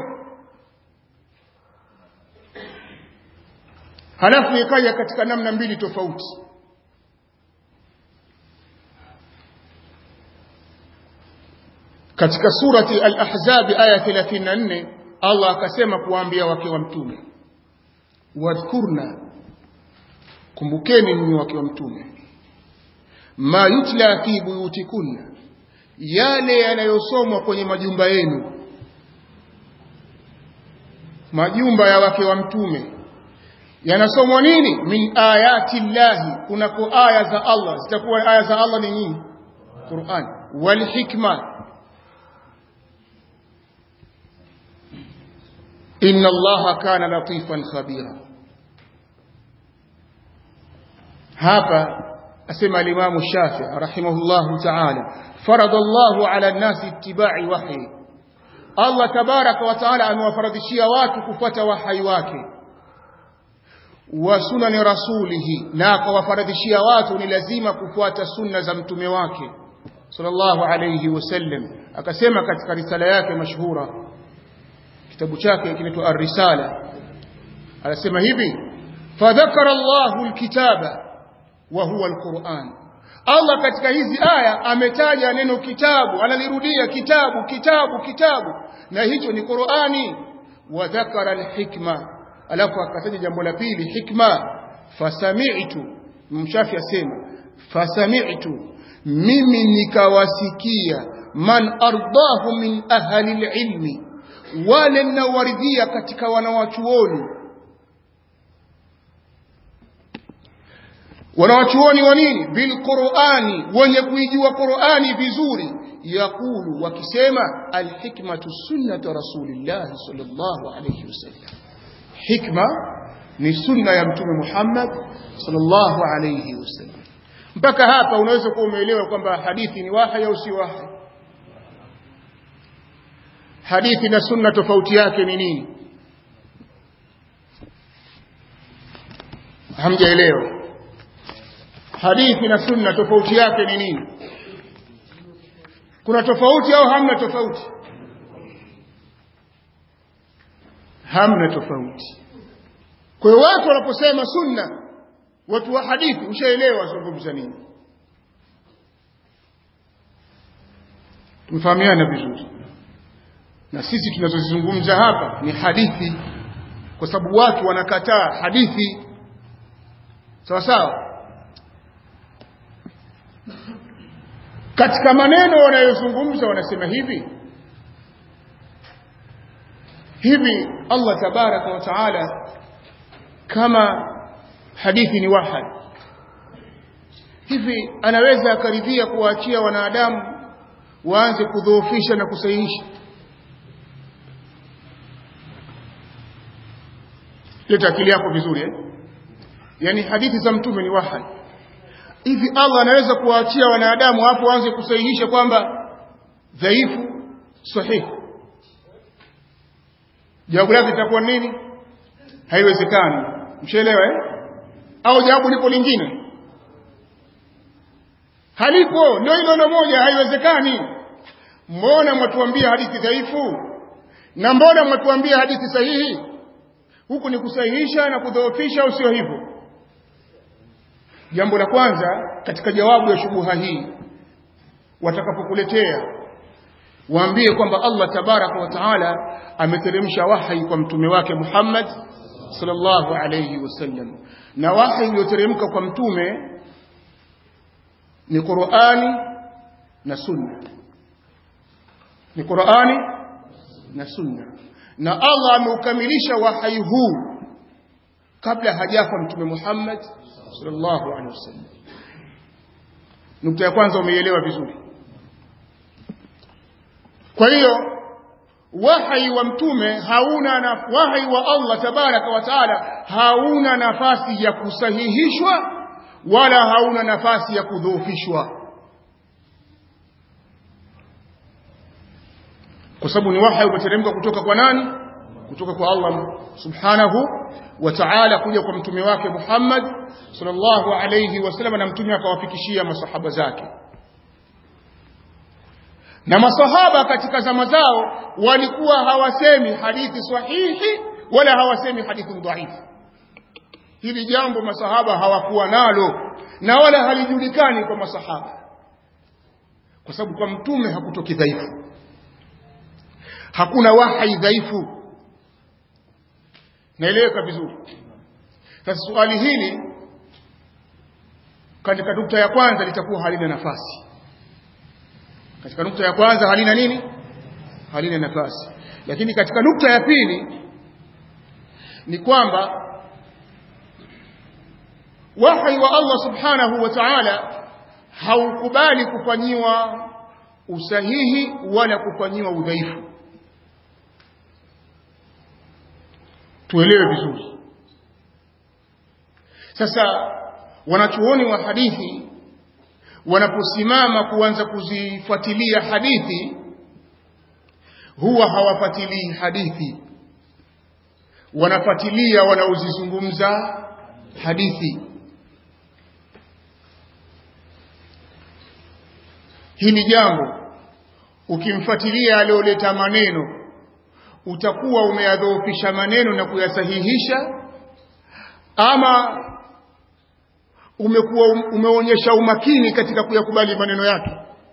halafu ikaja katika namna mbili tofauti katika surati al-ahzab aya 34 Allah akasema kuwaambia wake wa mtume wadhkurna kumbukeni ninyi wake wa mtume ma yutla fi buyutikunna yale yanayosomwa kwenye majumba yenu majumba ya wake wa mtume yanasomwa nini min ayati llahi kunako aya za Allah zitakuwa aya za Allah ni nini Qur'an wal hikma inna allaha kana latifan khabira hapa asema al-Imam Shafi'i rahimahullahu ta'ala farada Allahu ala an-nasi ittiba'i wahyi Allah tabaraka wa ta'ala amewafaradhishia watu kufuata wahyi wake wa sunani rasulihi na akawafaradhishia watu ni lazima kufuata sunna za mtume wake sallallahu alayhi wasallam akasema katika risala yake mashhura kitabu chake kinaitwa ar-risala anasema hivi fadhakara Allahu al-kitaba wa huwa al-Qur'an Allah katika hizi aya ametaja neno kitabu analirudia kitabu kitabu kitabu na hicho ni Qur'ani wa dhakara al-hikma alafu akataja jambo la pili hikma fasami'tu mshafi asema fasami'tu mimi nikawasikia man ardahu min ahli ilmi wale ninawaridhia katika wanawachuoni wanawachuoni wa nini bilqurani wenye kuijua qurani vizuri yakulu wakisema alhikmatu sunnatu rasulillahi sallallahu alayhi wasallam hikma ni sunna ya mtume Muhammad sallallahu alayhi wasallam mpaka hapa unaweza kuwa umeelewa kwamba hadithi ni wahi au si wahi hadithi na sunna tofauti yake ni nini hamjaelewa hadithi na sunna tofauti yake ni nini kuna tofauti au hamna tofauti hamna tofauti kwa hiyo watu wanaposema sunna watu wa hadithi ushaelewa zungumza nini tumefahamiana vizuri na sisi tunazozizungumza hapa ni hadithi kwa sababu watu wanakataa hadithi sawa sawa katika maneno wanayozungumza wanasema hivi hivi Allah tabaraka wa taala kama hadithi ni wahad hivi anaweza akaridhia kuwaachia wanadamu waanze kudhoofisha na kusahihisha leta akili yako vizuri eh? yani hadithi za mtume ni wahad hivi Allah anaweza kuwaachia wanadamu hapo waanze kusahihisha kwamba dhaifu sahihi jawabu lake litakuwa nini haiwezekani mshaelewa eh au jawabu lipo lingine halipo ndio hilo ndio moja haiwezekani mbona mwatuambia hadithi dhaifu na mbona mwatuambia hadithi sahihi huku ni kusahihisha na kudhoofisha au sio hivyo jambo la kwanza katika jawabu ya shubuha hii watakapokuletea waambie kwamba Allah tabaraka wa taala ameteremsha wahi kwa mtume wake Muhammad sallallahu alayhi wasallam na wahi ulioteremka kwa mtume ni Qur'ani na Sunna ni Qur'ani na Sunna na Allah ameukamilisha wahi huu kabla hajafa mtume Muhammad sallallahu alaihi wasallam nukta ya kwanza umeielewa vizuri kwa hiyo wahi wa mtume hauna na wahi wa Allah tabaraka wa taala hauna nafasi ya kusahihishwa wala hauna nafasi ya kudhoofishwa kwa sababu ni wahi umeteremka kutoka kwa nani kutoka kwa Allah subhanahu wa ta'ala kuja kwa mtume wake Muhammad sallallahu alayhi wasallam na mtume akawafikishia masahaba zake na masahaba katika zama zao walikuwa hawasemi hadithi sahihi wala hawasemi hadithi dhaifu hili jambo masahaba hawakuwa nalo na wala halijulikani kwa masahaba kwa sababu kwa mtume hakutoki dhaifu hakuna wahai dhaifu naeleweka vizuri sasa swali hili katika nukta ya kwanza litakuwa halina nafasi katika nukta ya kwanza halina nini halina nafasi lakini katika nukta ya pili ni kwamba wahi wa Allah subhanahu wa ta'ala haukubali kufanyiwa usahihi wala kufanyiwa udhaifu tuelewe vizuri sasa wanachuoni wa hadithi wanaposimama kuanza kuzifuatilia hadithi huwa hawafuatilii hadithi wanafuatilia wanaozizungumza hadithi hili jambo ukimfuatilia alioleta maneno utakuwa umeyadhoofisha maneno na kuyasahihisha ama umekuwa umeonyesha umakini katika kuyakubali maneno yake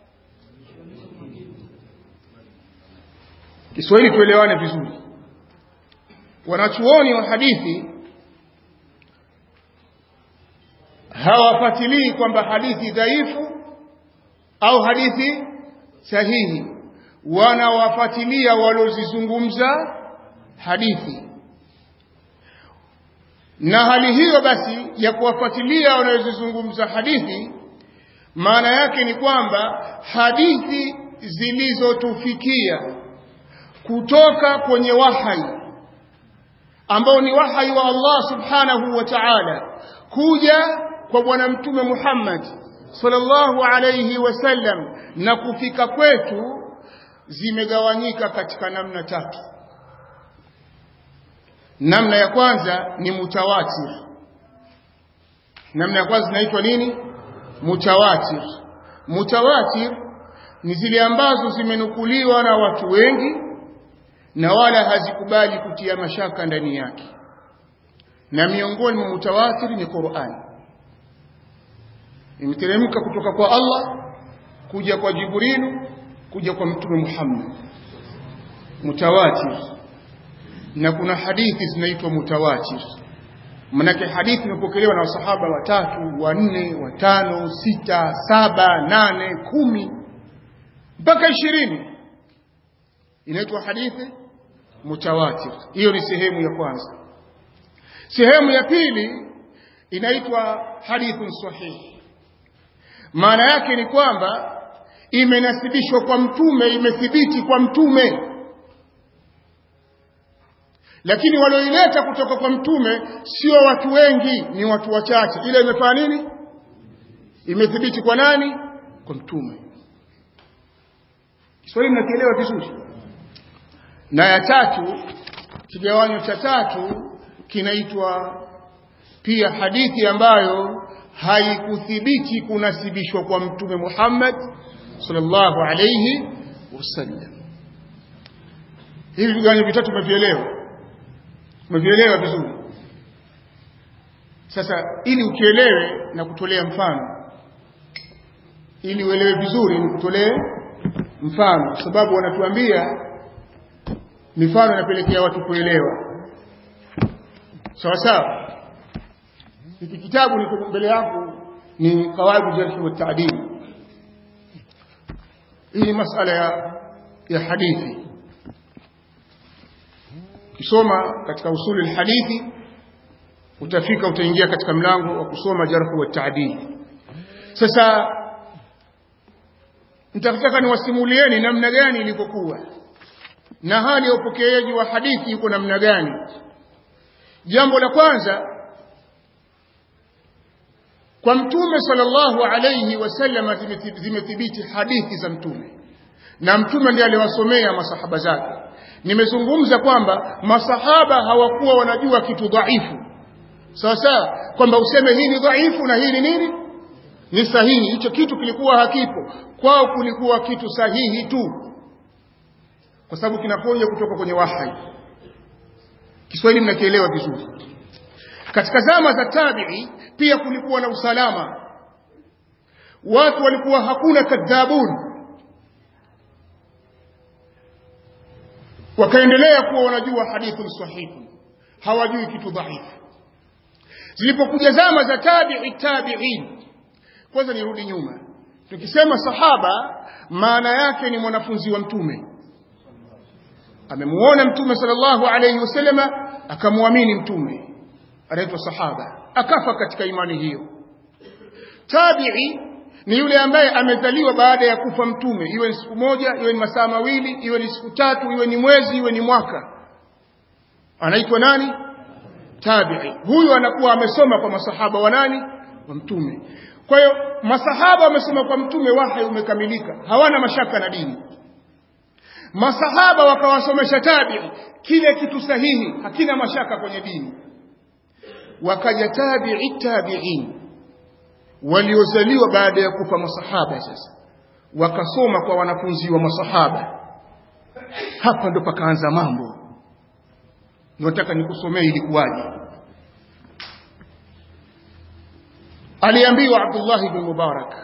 Kiswahili tuelewane vizuri wanachuoni wa hadithi hawafuatilii kwamba hadithi dhaifu au hadithi sahihi wanawafuatilia walozizungumza hadithi na hali hiyo basi ya kuwafuatilia wanayozizungumza hadithi maana yake ni kwamba hadithi zilizotufikia kutoka kwenye wahai ambao ni wahai wa Allah subhanahu wa ta'ala kuja kwa bwana mtume Muhammad sallallahu alayhi wasallam na kufika kwetu zimegawanyika katika namna tatu namna ya kwanza ni mutawatir namna ya kwanza zinaitwa nini mutawatir mutawatir ni zile ambazo zimenukuliwa na watu wengi na wala hazikubali kutia mashaka ndani yake na miongoni mwa mutawatir ni Qur'an imeteremka kutoka kwa Allah kuja kwa Jibrilu kuja kwa mtume Muhammad mutawatir na kuna hadithi zinaitwa mutawatir manake hadithi imepokelewa na wasahaba watatu wanne watano sita saba nane kumi mpaka ishirini inaitwa hadithi mutawatir hiyo ni sehemu ya kwanza sehemu ya pili inaitwa hadithun sahihi maana yake ni kwamba imenasibishwa kwa mtume imethibiti kwa mtume lakini walioileta kutoka kwa mtume sio watu wengi ni watu wachache ile imefanya nini imethibiti kwa nani kwa mtume Kiswahili mnakielewa vizuri na ya tatu kigawanyo cha tatu kinaitwa pia hadithi ambayo haikuthibiti kunasibishwa kwa mtume Muhammad sallallahu alayhi wasallam hivi vigawanyo vitatu tumevielewa umevielewa vizuri sasa ili ukielewe na kutolea mfano ili uelewe vizuri ni kutolee mfano kwa sababu wanatuambia mifano inapelekea watu kuelewa sawa sawa hiki kitabu niko mbele yangu ni qawaid jarh wa ta'dil hii ni masala ya ya hadithi kisoma katika usuli hadithi utafika utaingia katika mlango wa kusoma jarh wa ta'dil sasa nitataka niwasimulieni namna gani ilivyokuwa na hali ya upokeaji wa hadithi iko namna gani jambo la kwanza kwa mtume sallallahu alayhi wasallam zimethibiti hadithi za mtume na mtume ndiye aliwasomea masahaba zake nimezungumza kwamba masahaba hawakuwa wanajua kitu dhaifu sawa sawa kwamba useme hii ni dhaifu na hii ni nini ni sahihi hicho kitu kilikuwa hakipo kwao kulikuwa kitu sahihi tu kwa sababu kinakuja kutoka kwenye wahai Kiswahili mnakielewa vizuri katika zama za tabi'i pia kulikuwa na usalama watu walikuwa hakuna kadhabun wakaendelea kuwa wanajua hadithun sahihi hawajui kitu dhaifu zilipokuja zama za tabi'i tabi'in kwanza nirudi nyuma tukisema sahaba maana yake ni mwanafunzi wa mtume amemuona mtume sallallahu alayhi wasallama akamwamini mtume anaitwa sahaba akafa katika imani hiyo tabi'i ni yule ambaye amezaliwa baada ya kufa mtume iwe ni siku moja iwe ni masaa mawili iwe ni siku tatu iwe ni mwezi iwe ni mwaka anaitwa nani tabi'i huyu anakuwa amesoma kwa masahaba wa nani wa mtume kwa hiyo masahaba wamesoma kwa mtume wahi umekamilika hawana mashaka na dini masahaba wakawasomesha tabi'i kile kitu sahihi hakina mashaka kwenye dini wakaja tabi'i tabi'in waliozaliwa baada ya kufa masahaba sasa wakasoma kwa wanafunzi wa masahaba hapa ndo pakaanza mambo nataka nikusomee ilikuwaje aliambiwa Abdullah ibn Mubarak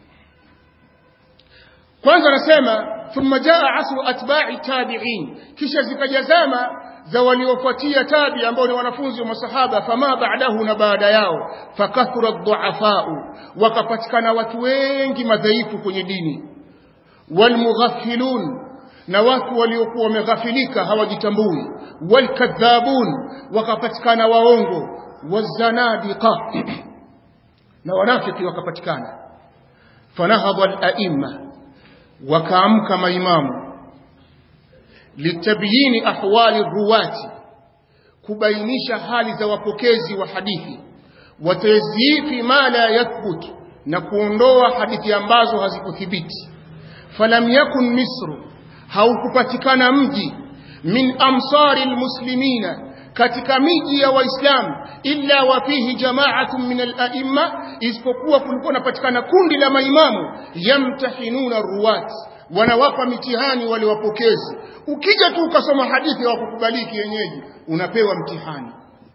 kwanza anasema thumma jaa asru atba'i tabi'in kisha zikajazama za waliofuatia tabi ambao ni wanafunzi wa masahaba fama ba'dahu na baada yao fakathura dhu'afa'u wakapatikana watu wengi madhaifu kwenye dini walmughafilun na watu waliokuwa wameghafilika hawajitambui walkadhabun wakapatikana waongo wazanadiqa na wanafiki wakapatikana fanahadha al-a'imma wakaamka maimamu litabyini ahwali ruwati kubainisha hali za wapokezi wa hadithi watazyifi ma la yathbut na kuondoa hadithi ambazo hazikuthibiti falam yakun misru haukupatikana mji min amsari almuslimina katika miji ya waislamu illa wa fihi jama'atun min al-a'imma isipokuwa kulikuwa napatikana kundi la maimamu yamtahinuna ruwat wanawapa mitihani wale wapokezi ukija tu ukasoma hadithi wa kukubaliki yenyeji unapewa mtihani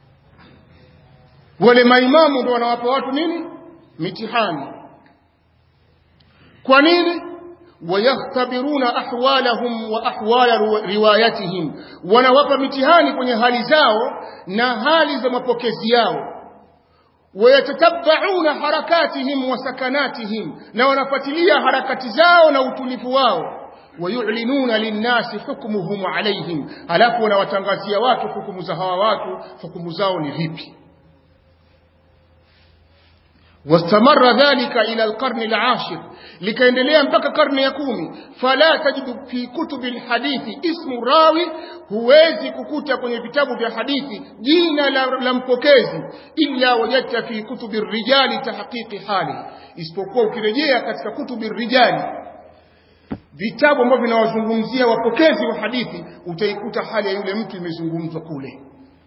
wale maimamu ndio wanawapa watu nini mitihani kwa nini wayakhtabiruna ahwalahum wa ahwala riwayatihim wanawapa mitihani kwenye hali zao na hali za mapokezi yao wayatatabauna harakatihim wa sakanatihim na wanafuatilia harakati zao na utulivu wao wayulinuna linnasi hukmuhum alaihim alafu wanawatangazia watu hukumu za hawa watu hukumu zao ni vipi واستمر ذلك إلى القرن العاشر لكيندلea mpaka karne ya kumi fala tajidu fi kutubi alhadithi ismu rawi huwezi kukuta kwenye vitabu vya hadithi jina la, la mpokezi illa wajadta fi kutubi rijali tahqiqi hali isipokuwa ukirejea katika kutubi rijali vitabu ambavyo vinawazungumzia wapokezi wa hadithi utaikuta hali ya yule mtu imezungumzwa kule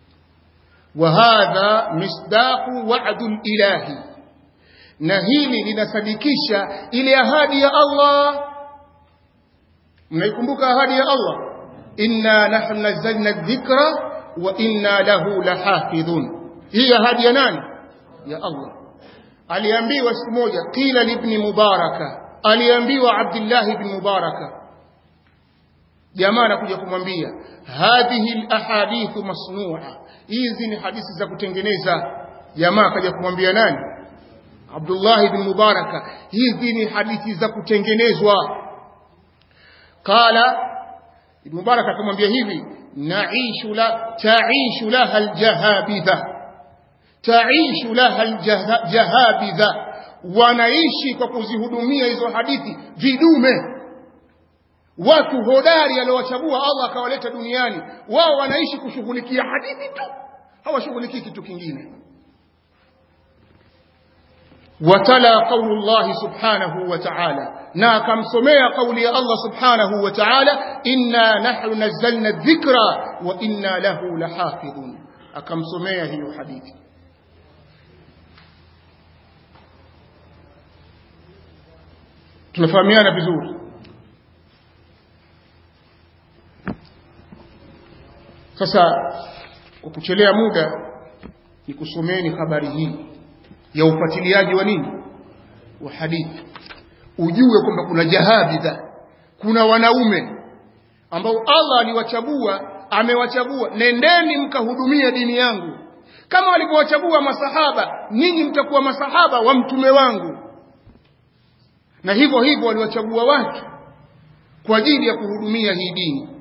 وهذا مصداق وعد الإلهي na hili linasadikisha ile ahadi ya Allah mnaikumbuka ahadi ya Allah inna nahnu nazzalna dhikra wa inna lahu lahafidhun hii ahadi ya nani ya Allah aliambiwa siku moja qila libni mubaraka aliambiwa Abdullah ibn Mubaraka jamaa anakuja kumwambia hadhihi alahadithu masnu'a hizi ni hadithi za kutengeneza jamaa akaja kumwambia nani Abdullah ibn Mubaraka hizi ni hadithi za kutengenezwa qala ibn Mubaraka akamwambia hivi naishu la taishu laha aljahabidha taishu laha aljahabidha wanaishi kwa kuzihudumia hizo hadithi vidume watu hodari aliowachagua Allah akawaleta duniani wao wanaishi kushughulikia hadithi tu hawashughulikii kitu kingine watala qaulu Allah subhanahu wa ta'ala na akamsomea kauli ya Allah subhanahu wa ta'ala inna nahnu nazzalna dhikra wa inna lahu lahafidhun akamsomea hiyo hadithi tunafahamiana vizuri sasa kwa kuchelea muda ni kusomeni habari hii ya ufuatiliaji wa nini wa hadithi ujue kwamba kuna jahabidha kuna wanaume ambao Allah aliwachagua amewachagua nendeni mkahudumia dini yangu kama walivyowachagua masahaba ninyi mtakuwa masahaba wa mtume wangu na hivyo hivyo waliwachagua watu kwa ajili ya kuhudumia hii dini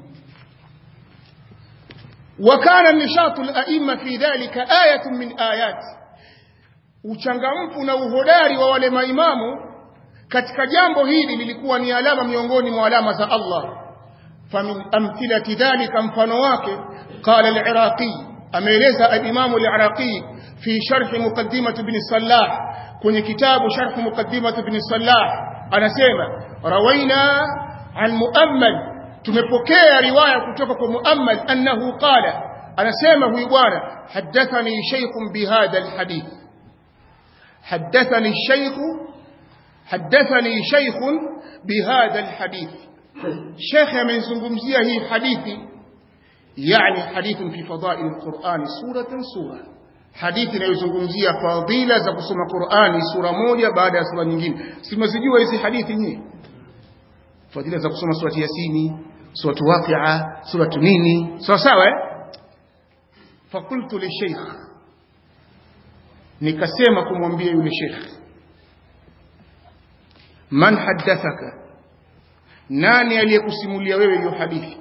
وكان نشاط الأئمة في ذلك آية من آيات uchangamfu na uhodari wa wale maimamu katika jambo hili lilikuwa ni alama miongoni mwa alama za Allah famin amthilati dhalika mfano wake qala al-iraqi ameeleza al-imam al-iraqi fi sharh muqaddimat ibn salah kwenye kitabu sharh muqaddimat ibn salah anasema rawaina an muammal tumepokea riwaya kutoka kwa muammal annahu qala anasema huyu bwana hadathani shaykhun bihadha alhadith hadathani shaykhu hadathani shaykhun bihadha alhadith shaykh amezungumzia hii hadithi yani hadithun fi fadail alquran suratan sura hadithi inayozungumzia fadila za kusoma Qur'ani sura moja baada ya sura nyingine simazijua hizi hadithi nyingi fadila za kusoma surati yasini suratu waqi'a suratu nini sawa sawa eh fakultu li sheikh nikasema kumwambia yule sheikh man haddathaka nani aliyekusimulia wewe hiyo hadithi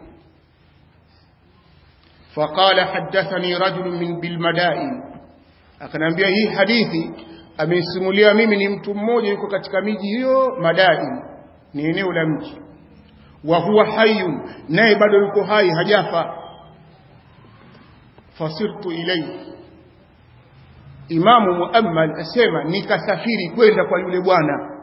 فقال حدثني رجل من بالمدائن akanambia hii hadithi amesimulia mimi ni mtu mmoja yuko katika miji hiyo madain ni eneo la mji wa huwa hayyun naye bado yuko hai hajafa fasirtu ilayhi imamu muammal asema nikasafiri kwenda kwa yule bwana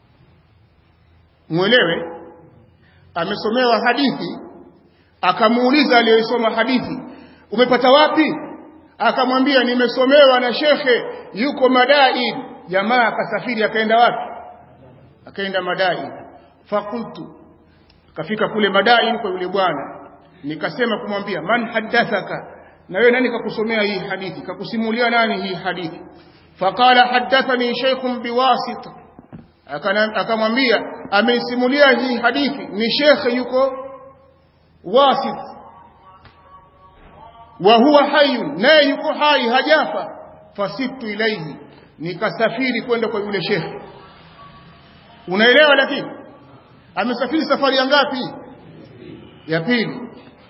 mwelewe amesomewa hadithi akamuuliza aliyesoma hadithi umepata wapi akamwambia nimesomewa na shekhe yuko madain jamaa akasafiri akaenda wapi akaenda madain fakultu akafika kule madain kwa yule bwana nikasema kumwambia man haddathaka na wewe nani kakusomea hii hadithi kakusimulia nani hii hadithi faqala haddathani shaykhun biwasit akamwambia amenisimulia hii hadithi ni shekhe yuko wasit wa huwa hayyun naye yuko hai hajafa fasittu ilaihi nikasafiri kwenda kwa yule shekhe unaelewa lakini amesafiri safari ya ngapi ya pili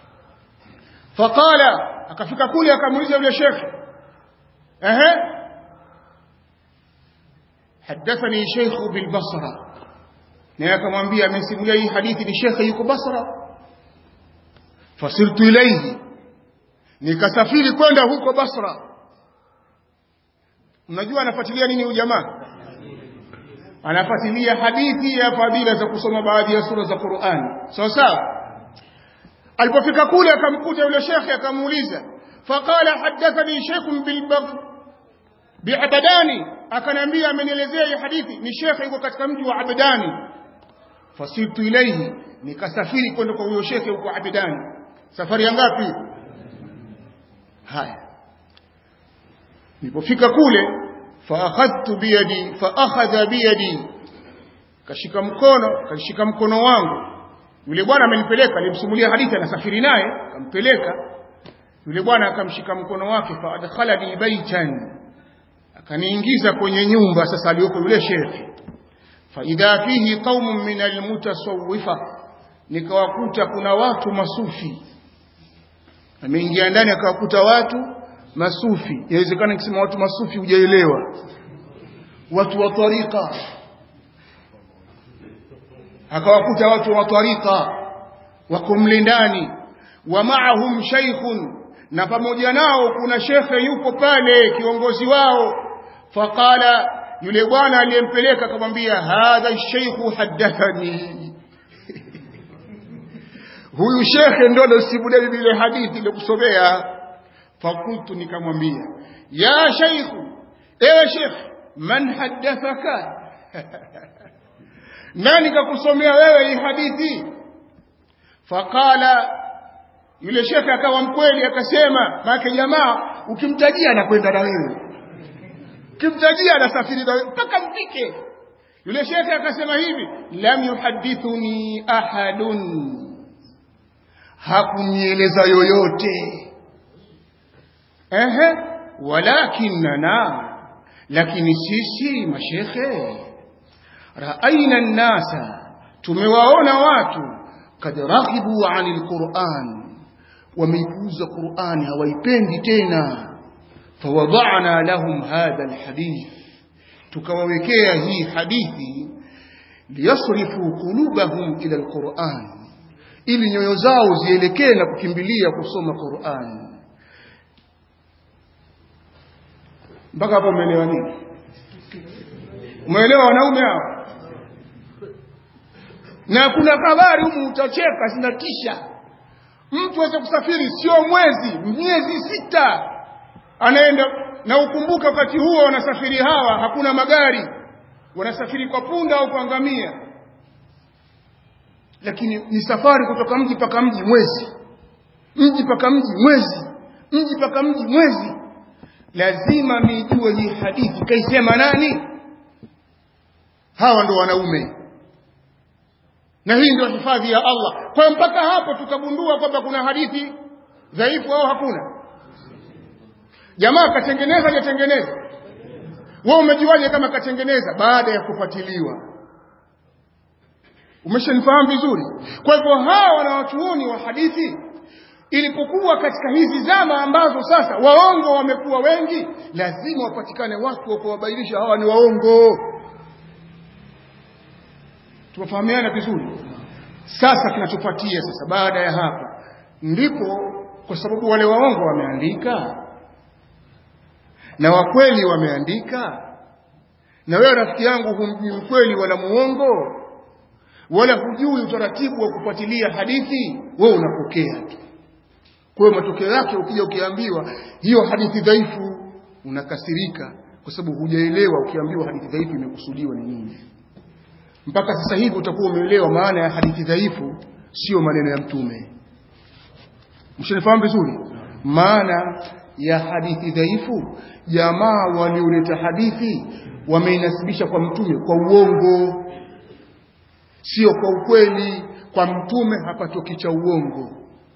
faqala akafika kule akamuuliza yule shekhe ehe hadathani sheikhu bil basra naye akamwambia amesimulia hii hadithi ni shekhe yuko basra fasirtu ilaihi nikasafiri kwenda huko basra unajua anafuatilia nini huyu jamaa anafuatilia hadithi ya fadila za kusoma baadhi ya sura za Qur'an sawa sawa alipofika kule akamkuta yule shekhe akamuuliza faqala hadathani shaykhun bil bi'abadani akanambia amenielezea hii hadithi ni shekhe yuko katika mji wa Abdani fasirtu ilayhi nikasafiri kwenda kwa huyo shekhe huko Abdani safari ya ngapi haya nilipofika kule faakhadhtu biyadi faakhadha biyadi kashika mkono kashika mkono wangu yule bwana amenipeleka alimsimulia hadithi anasafiri naye akampeleka yule bwana akamshika mkono wake fa adkhalani baitan akaniingiza kwenye nyumba sasa aliyoko yule shekhi fa idha fihi qaumun min almutasawwifa nikawakuta kuna watu masufi ameingia ndani akawakuta watu masufi inawezekana nikisema watu masufi hujaelewa watu wa tariqa akawakuta watu wa tariqa wako mle ndani wa maahum shaykhun na pamoja nao kuna shekhe yuko pale kiongozi wao faqala yule bwana aliyempeleka akamwambia hadha shaykhu haddathani huyu shekhe ndo alosimulia bibi ile hadithi iliyokusomea fakultu nikamwambia ya shaykhu ewe shekhe man haddathaka nani kakusomea wewe hii hadithi faqala yule shekhe akawa mkweli akasema maana jamaa ukimtajia anakwenda na wewe ukimtajia anasafiri na wewe mpaka mfike yule shekhe akasema hivi lam yuhadithuni ahadun hakunieleza yoyote ehe walakinna lakini sisi mashekhe raaina nnasa tumewaona watu kad raghibu anil quran wameipuuza qurani hawaipendi tena fawadana lahum hadha alhadith tukawawekea hii hadithi liyasrifu qulubahum ila alquran ili nyoyo zao zielekee na kukimbilia kusoma Qur'an mpaka hapo umeelewa nini umeelewa wanaume hao na kuna habari humu utacheka zinatisha mtu aweze kusafiri sio mwezi miezi sita anaenda na ukumbuka wakati huo wanasafiri hawa hakuna magari wanasafiri kwa punda au kwa ngamia lakini ni safari kutoka mji mpaka mji mwezi mji mpaka mji mwezi mji mpaka mji mwezi lazima nijue hii hadithi kaisema nani hawa ndo wanaume na hii ndio hifadhi ya Allah kwa mpaka hapo tukagundua kwamba kuna hadithi dhaifu au hakuna jamaa katengeneza hajatengeneza wewe umejuaje kama katengeneza baada ya kufuatiliwa umeshanifahamu vizuri kwa hivyo hawa wanawachuoni wa hadithi ilipokuwa katika hizi zama ambazo sasa waongo wamekuwa wengi lazima wapatikane watu wa kuwabainisha hawa ni waongo tumefahamiana vizuri sasa kinachofuatia sasa baada ya hapa ndipo kwa sababu wale waongo wameandika na wakweli wameandika na wewe rafiki yangu humjui mkweli wala muongo wala hujui utaratibu wa kufuatilia hadithi wewe unapokea tu kwa hiyo matokeo yake ukija ukiambiwa hiyo hadithi dhaifu unakasirika kwa sababu hujaelewa ukiambiwa hadithi dhaifu imekusudiwa ni nini mpaka sasa hivi utakuwa umeelewa maana ya hadithi dhaifu sio maneno ya mtume mshanifahamu vizuri maana ya hadithi dhaifu jamaa walioleta hadithi wameinasibisha kwa mtume kwa uongo sio kwa ukweli kwa mtume hapatoki cha uongo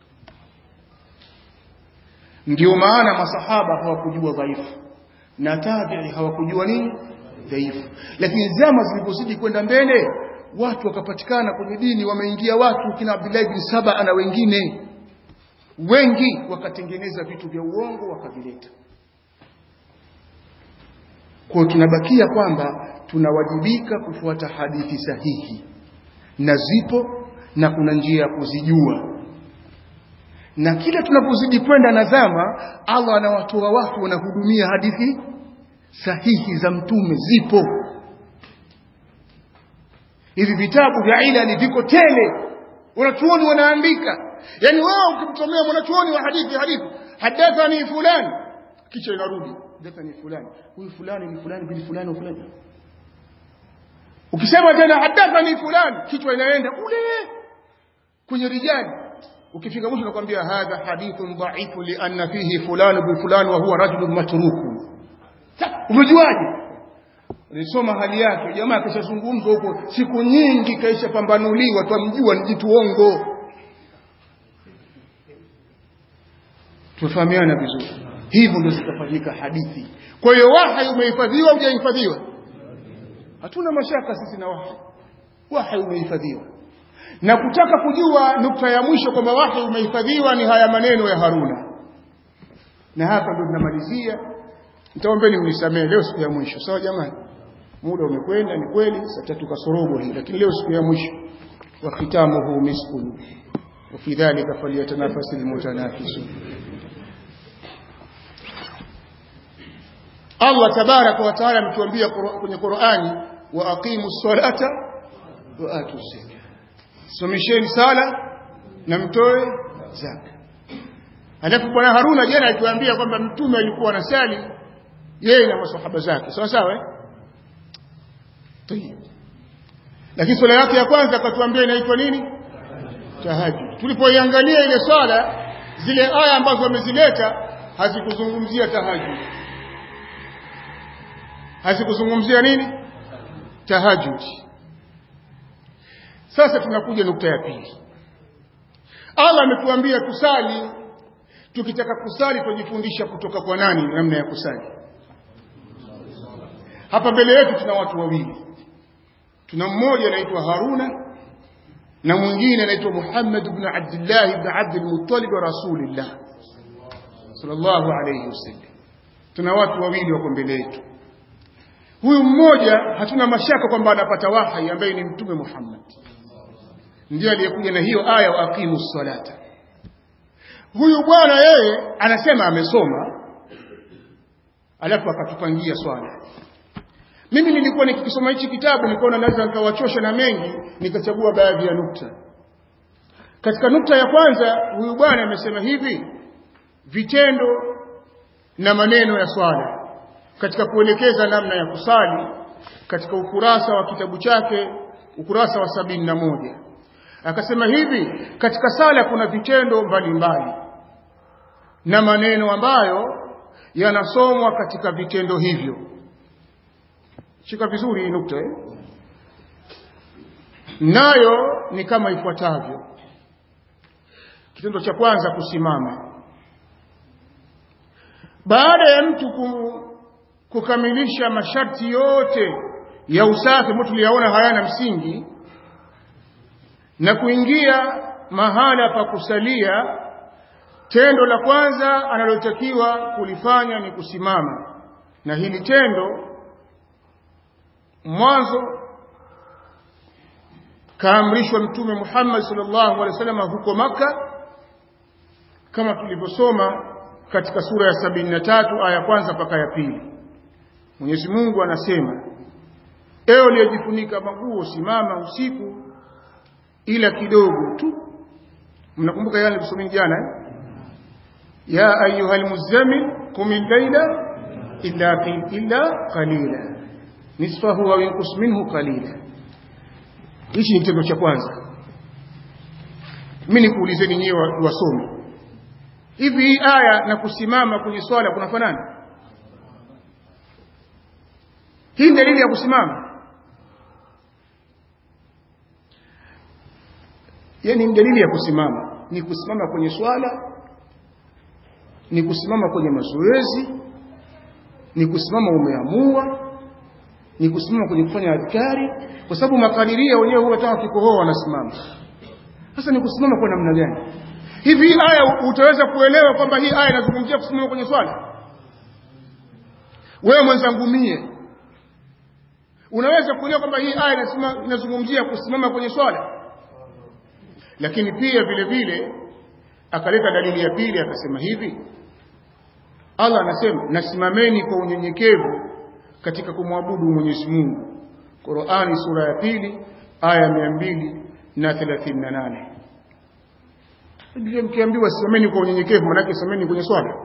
ndio maana masahaba hawakujua dhaifu na tabi'i hawakujua nini dhaifu lakini zama zilipozidi kwenda mbele watu wakapatikana kwenye dini wameingia watu kina Abdullah bin Saba na wengine wengi wakatengeneza vitu vya uongo wakavileta kwa tunabakia kwamba tunawajibika kufuata hadithi sahihi na zipo na kuna njia ya kuzijua na kila tunapozidi kwenda na zama Allah anawatoa watu wanahudumia hadithi sahihi za mtume zipo hivi vitabu vya ilali viko tele wanachuoni wanaandika yani wewe ukimsomea mwanachuoni wa hadithi hadithi hadathani fulani kisha inarudi hadathani fulani huyu fulani ni fulani bin fulani wa fulani ukisema tena hadathani fulani kichwa inaenda ule kwenye rijali ukifika mwisho nakwambia hadha hadithun dhaifu lianna fihi fulani bi fulani wa huwa rajulun matruku umejuaje nilisoma hali yake jamaa kishazungumzwa huko siku nyingi kaisha pambanuliwa twamjua ni jitu ongo tufahamiana vizuri hivyo ndio zitafanyika hadithi kwa hiyo wahai umehifadhiwa au hujahifadhiwa hatuna mashaka sisi na wahai wahai umehifadhiwa na kutaka kujua nukta ya mwisho kwamba wahai umehifadhiwa ni haya maneno ya Haruna na hapa ndio tunamalizia nitaombeni mnisamee leo siku ya mwisho sawa jamani muda umekwenda ni kweli saa tatu kasorobo hii lakini leo siku ya mwisho wa khitamuhu miskun wa fi dhalika falyatanafasil mutanafisun Allah tabaraka wa taala ametuambia kwenye Qur'ani wa aqimu ssalata wa atu zaka somesheni sala na mtoe zaka alafu bwana Haruna jana alituambia kwamba mtume alikuwa anasali yeye na masahaba zake sawa sawa eh Tayeb. Lakini swala yake ya kwanza akatuambia inaitwa nini? Tahajjud. Tulipoiangalia ile swala zile aya ambazo wamezileta hazikuzungumzia tahajjud. Hazikuzungumzia nini? Tahajjud. Sasa tunakuja nukta ya pili. Allah ametuambia tusali tukitaka kusali tujifundisha kutoka kwa nani namna ya kusali. Hapa mbele yetu tuna watu wawili tuna mmoja anaitwa Haruna na mwingine anaitwa Muhammad ibn Abdullah ibn Abd al-Muttalib Rasulillah sallallahu alayhi wasallam tuna watu wawili wako mbele yetu huyu mmoja hatuna mashaka kwamba anapata wahi ambaye ni mtume Muhammad ndiye aliyekuja na hiyo aya wa aqimu salata huyu bwana yeye anasema amesoma alafu akatupangia swala mimi nilikuwa nikikisoma hichi kitabu nikaona naweza nikawachosha na mengi nikachagua baadhi ya nukta katika nukta ya kwanza huyu bwana amesema hivi vitendo na maneno ya swala katika kuelekeza namna ya kusali katika ukurasa wa kitabu chake ukurasa wa sabini na moja akasema hivi katika sala kuna vitendo mbalimbali na maneno ambayo yanasomwa katika vitendo hivyo shika vizuri hii nukta eh? nayo ni kama ifuatavyo kitendo cha kwanza kusimama baada ya mtu kukamilisha masharti yote ya usafi ambayo tuliyaona hayana msingi na kuingia mahala pa kusalia tendo la kwanza analotakiwa kulifanya ni kusimama na hili tendo mwanzo kaamrishwa mtume Muhammad sallallahu alaihi wasallam huko maka kama tulivyosoma katika sura ya sabini na tatu aya kwanza mpaka ya pili Mwenyezi Mungu anasema ewe uliyejifunika maguo simama usiku ila kidogo tu mnakumbuka yale nilisomeni jana eh? ya ayuhal muzammil qum al-layla illa illa qalila nisfahu au yanqus minhu qalila hichi ni kitendo cha kwanza mimi nikuulizeni nyewe wasome hivi hii aya na kusimama kwenye swala kunafanana hii ni dalili ya kusimama yani ni dalili ya kusimama ni kusimama kwenye swala ni kusimama kwenye mazoezi ni kusimama umeamua ni kusimama kwenye kufanya adhkari kwa sababu makadiria wenyewe huwa hata wakikohoa wanasimama sasa ni kusimama kwa namna gani hivi hii aya utaweza kuelewa kwamba hii aya inazungumzia kusimama kwenye swala wewe mwenzangu mie unaweza kuelewa kwamba hii aya inazungumzia kusimama kwenye swala lakini pia vile vile akaleta dalili ya pili akasema hivi Allah anasema nasimameni kwa unyenyekevu katika kumwabudu Mwenyezi Mungu Qur'ani sura ya pili aya mia mbili na thelathini na nane Biblia mkiambiwa simameni kwa unyenyekevu manake simameni kwenye swala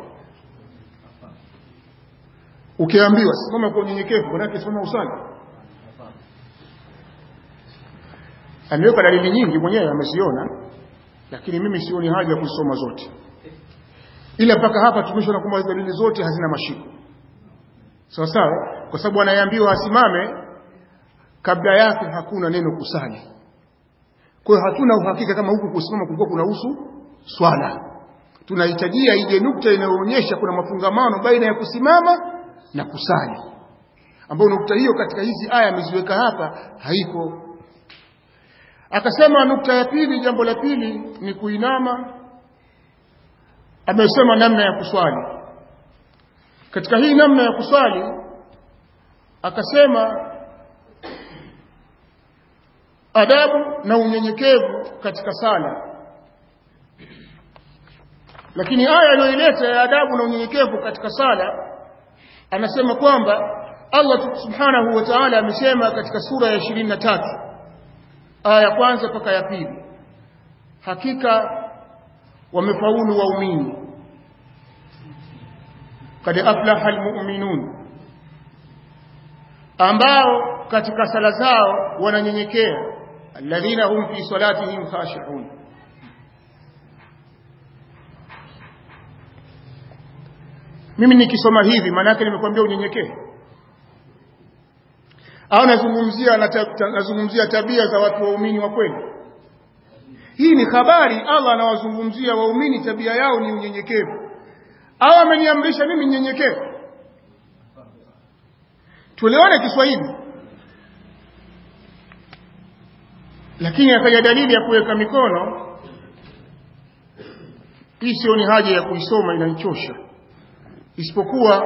ukiambiwa simama kwa unyenyekevu manake simama usali ameweka dalili nyingi mwenyewe ameziona lakini mimi sioni haja ya kusoma zote ila mpaka hapa tumeshaona kwamba dalili zote hazina mashiko sawa sawa kwa sababu anayeambiwa asimame kabla yake hakuna neno kusali kwa hiyo hatuna uhakika kama huku kusimama kulikuwa kunahusu swala tunahitajia ije nukta inayoonyesha kuna mafungamano baina ya kusimama na kusali ambayo nukta hiyo katika hizi aya ameziweka hapa haipo akasema nukta ya pili jambo la pili ni kuinama amesema namna ya kuswali katika hii namna ya kuswali akasema adabu na unyenyekevu katika sala lakini aya aliyoileta ya adabu na unyenyekevu katika sala anasema kwamba Allah subhanahu wa ta'ala amesema katika sura ya 23 aya ya kwanza mpaka ya pili hakika wamefaulu waumini kad aflaha almu'minun ambao katika sala zao wananyenyekea alladhina hum fi salatihim khashi'un mimi nikisoma hivi maana yake nimekwambia unyenyekee au nazungumzia nazungumzia tabia za watu waumini wa kweli hii ni habari Allah anawazungumzia waumini tabia yao ni unyenyekevu au ameniamrisha mimi nyenyekevu tuelewane Kiswahili lakini akaja dalili ya kuweka mikono hii sio ni haja ya kuisoma inanichosha isipokuwa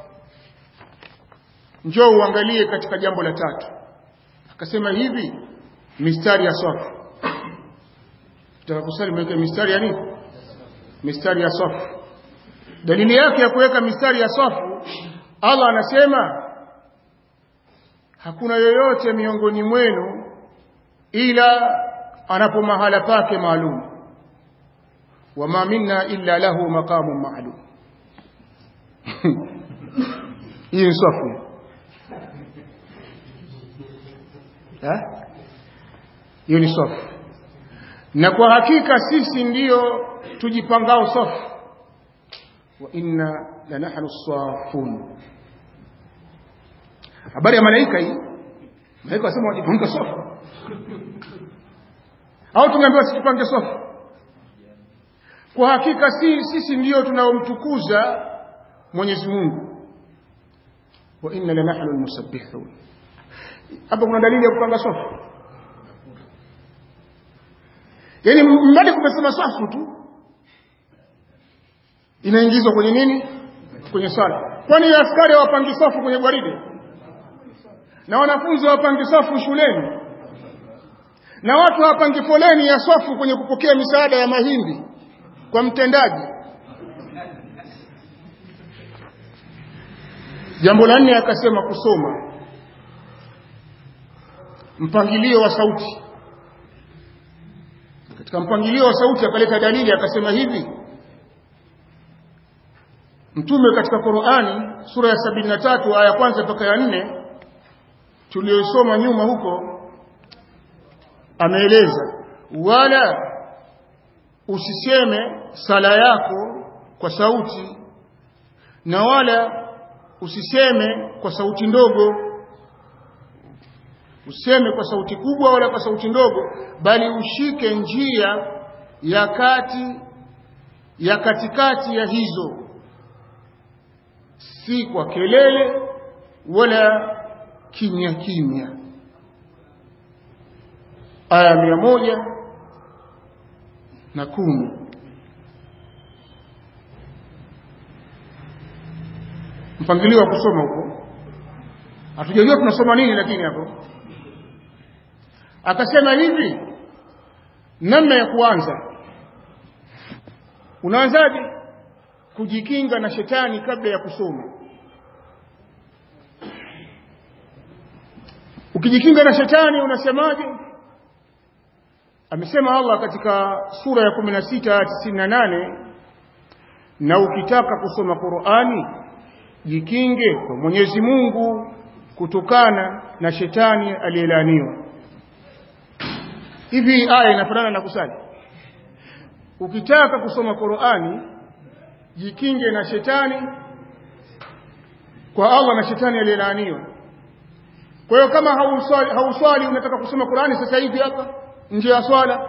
njoo uangalie katika jambo la tatu akasema hivi mistari ya safu tutakakusali mweke mistari ya nini mistari ya safu dalili yake ya kuweka mistari ya safu Allah anasema hakuna yoyote miongoni mwenu ila anapo mahala pake maalum wama minna illa lahu maqamun ma'lum hii ni safu hiyo ni safu na kwa hakika sisi ndiyo tujipangao safu wa inna lanahnu safun habari ya malaika hii malaika wasema wajipanga safu au tumeambiwa sijipange safu kwa hakika si, sisi ndiyo tunaomtukuza Mwenyezi Mungu wa inna lanahnu almusabbihun hapa kuna dalili ya kupanga safu yaani mbali kumesema safu tu inaingizwa kwenye nini kwenye sala kwani askari hawapangi safu kwenye gwaride na wanafunzi hawapangi safu shuleni na watu hawapangi foleni ya safu kwenye kupokea misaada ya mahindi kwa mtendaji jambo la nne akasema kusoma mpangilio wa sauti katika mpangilio wa sauti akaleta dalili akasema hivi mtume katika Qur'ani sura ya 73 aya kwanza mpaka ya nne tuliyosoma nyuma huko ameeleza wala usiseme sala yako kwa sauti na wala usiseme kwa sauti ndogo useme kwa sauti kubwa wala kwa sauti ndogo bali ushike njia ya kati ya katikati ya hizo si kwa kelele wala kimya kimya aya mia moja na kumi mpangilio wa kusoma huko hatujajua tunasoma nini lakini hapo akasema hivi namna ya kuanza unaanzaje kujikinga na shetani kabla ya kusoma ukijikinga na shetani unasemaje amesema Allah katika sura ya 16 98 na ukitaka kusoma Qur'ani jikinge kwa Mwenyezi Mungu kutokana na shetani aliyelaniwa hivi aya inafanana na kusali ukitaka kusoma Qur'ani jikinge na shetani kwa Allah na shetani aliyelaaniwa kwa hiyo kama hauswali hauswali unataka kusoma Qur'ani sasa hivi hapa nje ya swala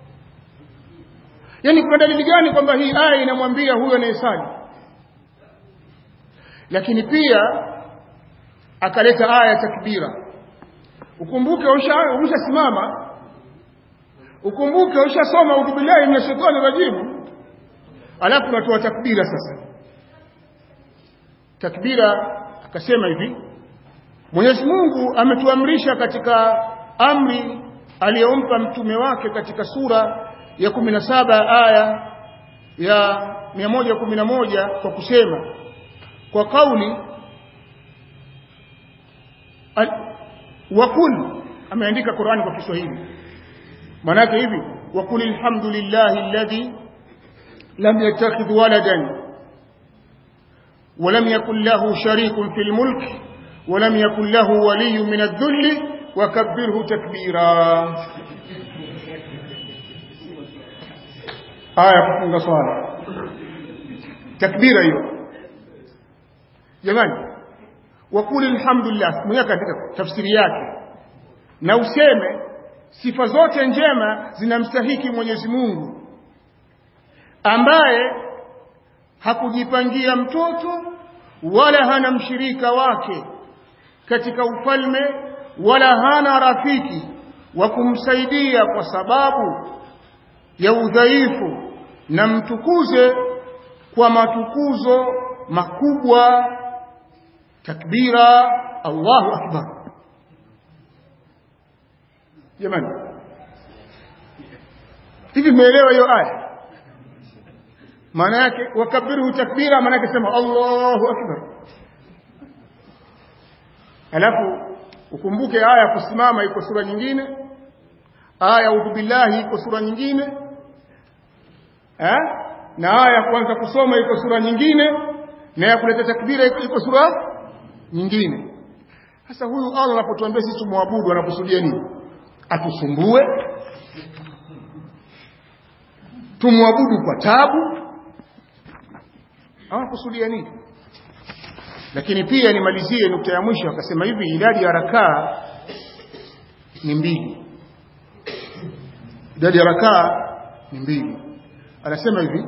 yani kuna dalili gani kwamba hii aya inamwambia huyo anayesali lakini pia akaleta aya ya takbira ukumbuke ushasimama ukumbuke ushasoma udhu billahi minash shaitani rajim alafu unatoa takbira sasa takbira akasema hivi Mwenyezi Mungu ametuamrisha katika amri aliyompa mtume wake katika sura ya 17 aya ya 111 kwa kusema kwa kauli wakul ameandika Qur'ani kwa Kiswahili maana yake hivi wakul alhamdulillahi alladhi lam yattakhidh waladan ولم يكن له شريك في الملك ولم يكن له ولي من الذل وكبره تكبيرا آية kufunga swala takbira hiyo jamani wakuli alhamdulillah mwenyewe katika tafsiri yake na useme sifa zote njema zinamstahiki Mwenyezi Mungu ambaye hakujipangia mtoto wala hana mshirika wake katika ufalme wala hana rafiki wa kumsaidia kwa sababu ya udhaifu na mtukuze kwa matukuzo makubwa takbira Allahu akbar jamani hivi mmeelewa hiyo aya maana yake wakabiru takbira maana yake sema Allahu akbar alafu ukumbuke aya kusimama iko sura nyingine aya udhu billahi iko sura nyingine eh na aya kuanza kusoma iko sura nyingine na ya kuleta takbira iko sura nyingine sasa huyu Allah anapotuambia sisi tumwabudu anakusudia nini atusumbue tumwabudu kwa tabu hawakusudia nini lakini pia nimalizie nukta ya mwisho akasema hivi idadi ya rakaa ni mbili idadi ya rakaa ni mbili anasema hivi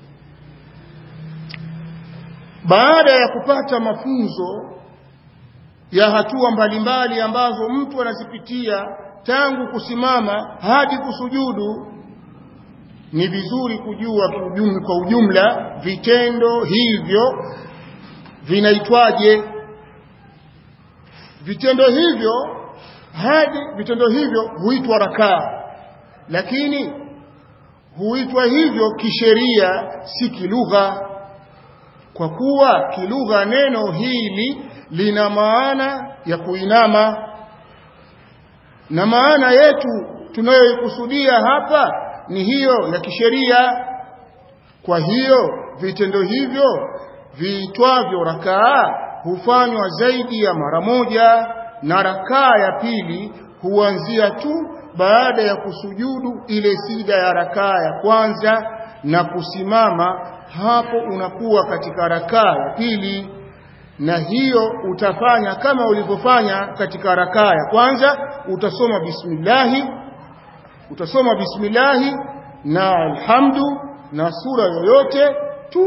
baada ya kupata mafunzo ya hatua mbalimbali ambazo mtu anazipitia tangu kusimama hadi kusujudu ni vizuri kujua kwa ujumla vitendo hivyo vinaitwaje vitendo hivyo hadi vitendo hivyo huitwa rakaa lakini huitwa hivyo kisheria si kilugha kwa kuwa kilugha neno hili lina maana ya kuinama na maana yetu tunayoikusudia hapa ni hiyo ya kisheria kwa hiyo vitendo hivyo viitwavyo rakaa hufanywa zaidi ya mara moja na rakaa ya pili huanzia tu baada ya kusujudu ile sida ya rakaa ya kwanza na kusimama hapo unakuwa katika rakaa ya pili na hiyo utafanya kama ulivyofanya katika rakaa ya kwanza utasoma bismillahi utasoma bismillahi na alhamdu na sura yoyote tu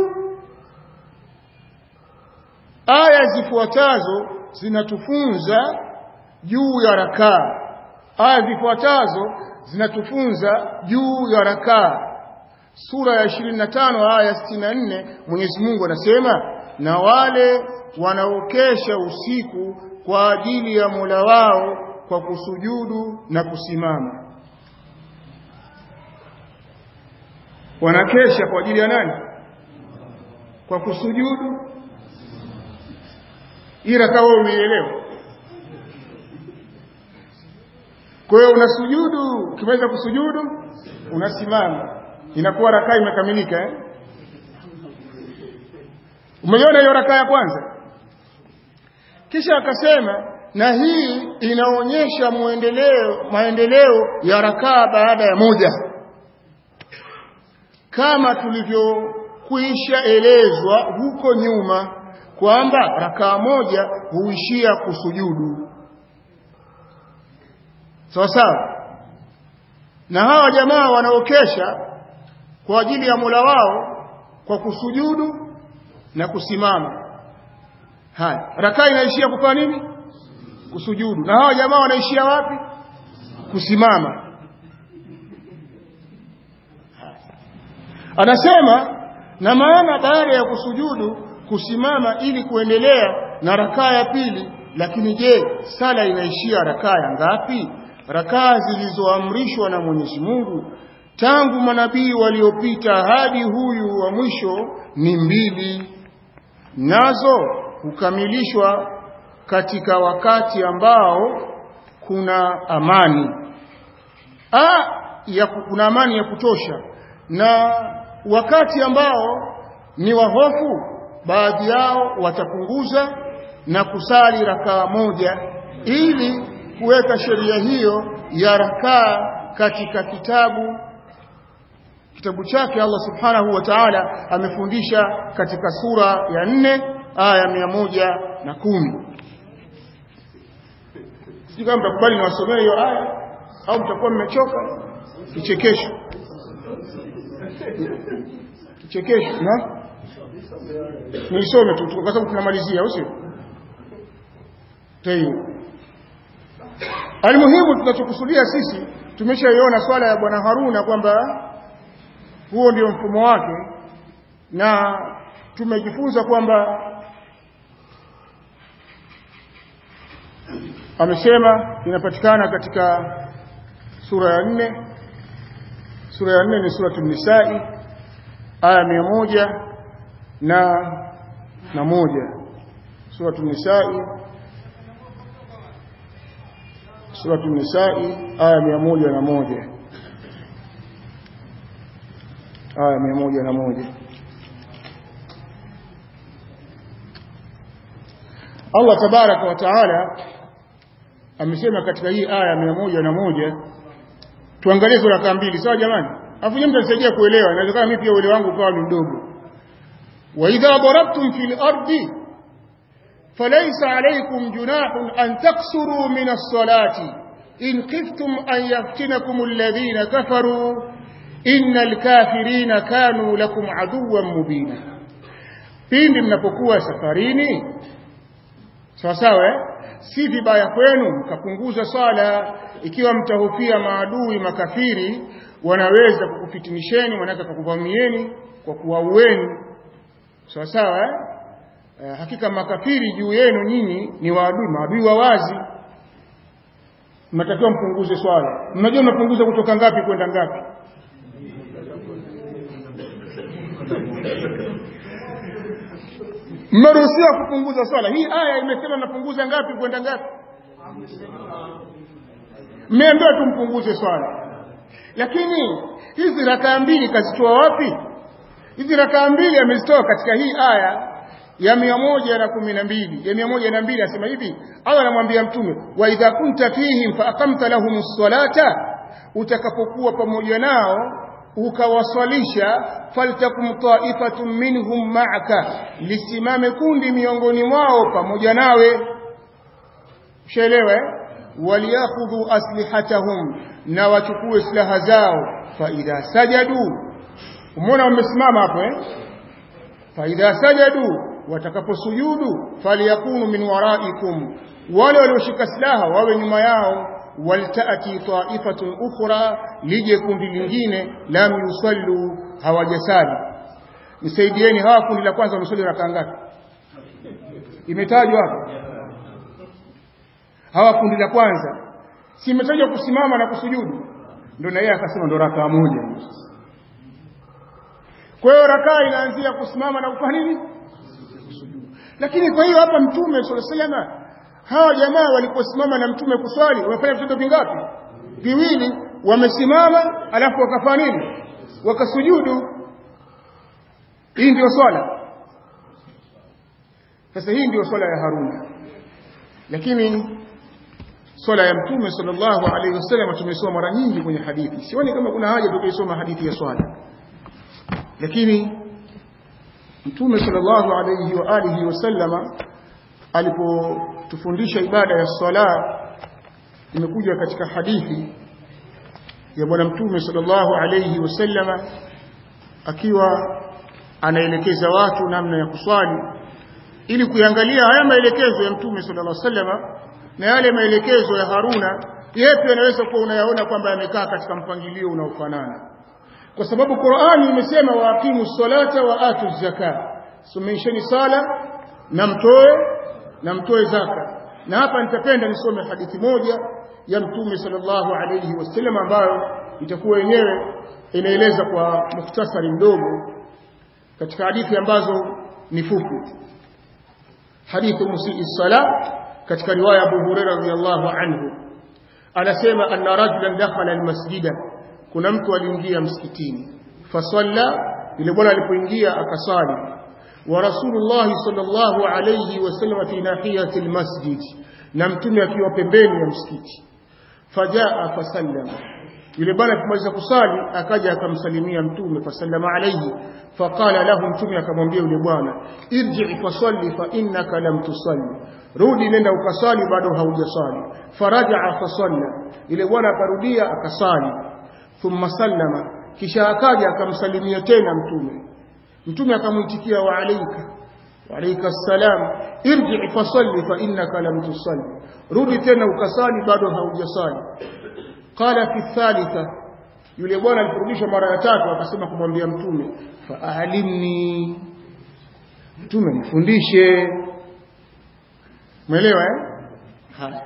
aya zifuatazo zinatufunza juu ya rakaa aya zifuatazo zinatufunza juu ya rakaa sura ya 25 aya 64 Mwenyezi Mungu anasema na wale wanaokesha usiku kwa ajili ya Mola wao kwa kusujudu na kusimama wanakesha kwa ajili ya nani kwa kusujudu ila kama umeelewa kwa hiyo unasujudu ukimaliza kusujudu unasimama inakuwa rakaa imekamilika eh umeiona hiyo rakaa ya kwanza kisha akasema na hii inaonyesha muendeleo maendeleo ya rakaa baada ya moja kama tulivyokwisha elezwa huko nyuma kwamba rakaa moja huishia kusujudu sawa sawa na hawa jamaa wanaokesha kwa ajili ya Mola wao kwa kusujudu na kusimama haya rakaa inaishia kufanya nini kusujudu na hawa jamaa wanaishia wapi kusimama anasema na maana baada ya kusujudu kusimama ili kuendelea na rakaa ya pili lakini je sala inaishia rakaa ya ngapi rakaa zilizoamrishwa na Mwenyezi Mungu tangu manabii waliopita hadi huyu wa mwisho ni mbili nazo hukamilishwa katika wakati ambao kuna amani A, ya kuna amani ya kutosha na wakati ambao ni wahofu baadhi yao watapunguza na kusali rakaa moja ili kuweka sheria hiyo ya rakaa katika kitabu kitabu chake Allah subhanahu wa ta'ala amefundisha katika sura ya nne aya mia moja na kumi sijui kama mtakubali niwasomee hiyo aya au mtakuwa mmechoka kichekesho kichekesho na niisome tu kwa sababu tunamalizia au sio tayo almuhimu tunachokusudia sisi tumeshaiona swala ya bwana Haruna kwamba huo ndio mfumo wake na tumejifunza kwamba amesema inapatikana katika sura ya nne sura ya nne ni sura nisai aya mia moja na na moja sura nisai sura nisai aya mia moja na moja aya mia moja na moja Allah tabaraka wa taala amesema katika hii aya mia moja na moja tuangalie sura rakaa mbili sawa jamani afu nyinyi mtanisaidia kuelewa inawezekana mimi pia uelewa wangu ukawa ni mdogo wa idha darabtum fil ardi falaysa alaykum junahun an taksuru min as-salati in khiftum an yaftinakum alladhina kafaru innal kafirina kanu lakum aduwwan mubina pindi mnapokuwa safarini sawa sawa eh? si vibaya kwenu mkapunguza swala ikiwa mtahofia maadui makafiri wanaweza kukufitinisheni wanaweza kukuvamieni kwa kuwaueni sawa sawa eh? Eh, hakika makafiri juu yenu nyinyi ni waadui maadui wa wazi mnatakiwa mpunguze swala mnajua mnapunguza kutoka ngapi kwenda ngapi mmeruhusiwa kupunguza swala hii aya imesema napunguza ngapi kwenda ngapi mmeambiwa tumpunguze swala lakini hizi rakaa mbili kazitoa wapi hizi rakaa mbili amezitoa katika hii aya ya mia moja na kumi na mbili ya mia moja na mbili asema hivi Allah anamwambia mtume wa idha kunta fihim fa aqamta lahum ssalata utakapokuwa pamoja nao ukawaswalisha faltakum ta'ifatun minhum ma'aka lisimame kundi miongoni mwao pamoja nawe ushaelewa waliakhudhu aslihatahum na wachukue silaha zao fa idha sajadu umeona wamesimama hapo eh fa idha sajadu watakaposujudu faliyakunu min waraikum wale walioshika silaha wawe nyuma yao waltaati taifatun ukhra lije kundi lingine lam yusallu hawajasali nisaidieni hawa kundi la kwanza wamesali rakaa ngapi imetajwa hapo hawa kundi la kwanza si imetajwa kusimama na kusujudu ndio na yeye akasema ndo rakaa moja kwa hiyo rakaa inaanzia kusimama na kufanya nini lakini kwa hiyo hapa mtume sallallahu alaihi wasallam hawa jamaa waliposimama na mtume kuswali wamefanya vitendo vingapi viwili wamesimama alafu wakafanya nini wakasujudu hii ndio swala sasa hii ndio swala ya Haruna lakini swala ya mtume sallallahu alaihi wasallam tumesoma mara nyingi kwenye hadithi sioni kama kuna haja tukaisoma hadithi ya swala lakini mtume sallallahu alayhi wa alihi wasallama alipotufundisha ibada ya sala imekuja katika hadithi ya bwana mtume sallallahu alayhi wasallama akiwa anaelekeza watu namna ya kuswali ili kuangalia haya maelekezo ya mtume sallallahu alayhi wasallama na yale maelekezo ya Haruna yepi yanaweza kuwa unayaona kwamba yamekaa katika mpangilio unaofanana kwa sababu Qur'ani imesema waaqimu salata wa atu zaka somesheni sala na mtoe na mtoe zaka na hapa nitapenda nisome hadithi moja ya mtume sallallahu alayhi wasallam ambayo itakuwa yenyewe inaeleza kwa mukhtasari mdogo katika hadithi ambazo ni fupi hadithi musii sala katika riwaya Abu Hurairah radhiyallahu anhu anasema anna rajulan dakhala almasjida kuna mtu aliingia msikitini fasalla yule bwana alipoingia akasali wa rasulullah sallallahu alayhi wasallam fi nahiyati almasjid na mtume akiwa pembeni ya msikiti fajaa fasallama yule bwana alipomaliza kusali akaja akamsalimia mtume fasallama alayhi faqala lahu mtume akamwambia yule bwana irji fasalli fa innaka lam tusalli rudi nenda ukasali bado haujasali faraja fasalla yule bwana akarudia akasali thumma sallama kisha akaja akamsalimia tena mtume mtume akamuitikia wa alayka wa alayka assalam irji fasalli fa innaka lam tusalli rudi tena ukasali bado haujasali qala fi thalitha yule bwana aliporudishwa mara ya tatu akasema kumwambia mtume faalimni mtume nifundishe umeelewa eh haya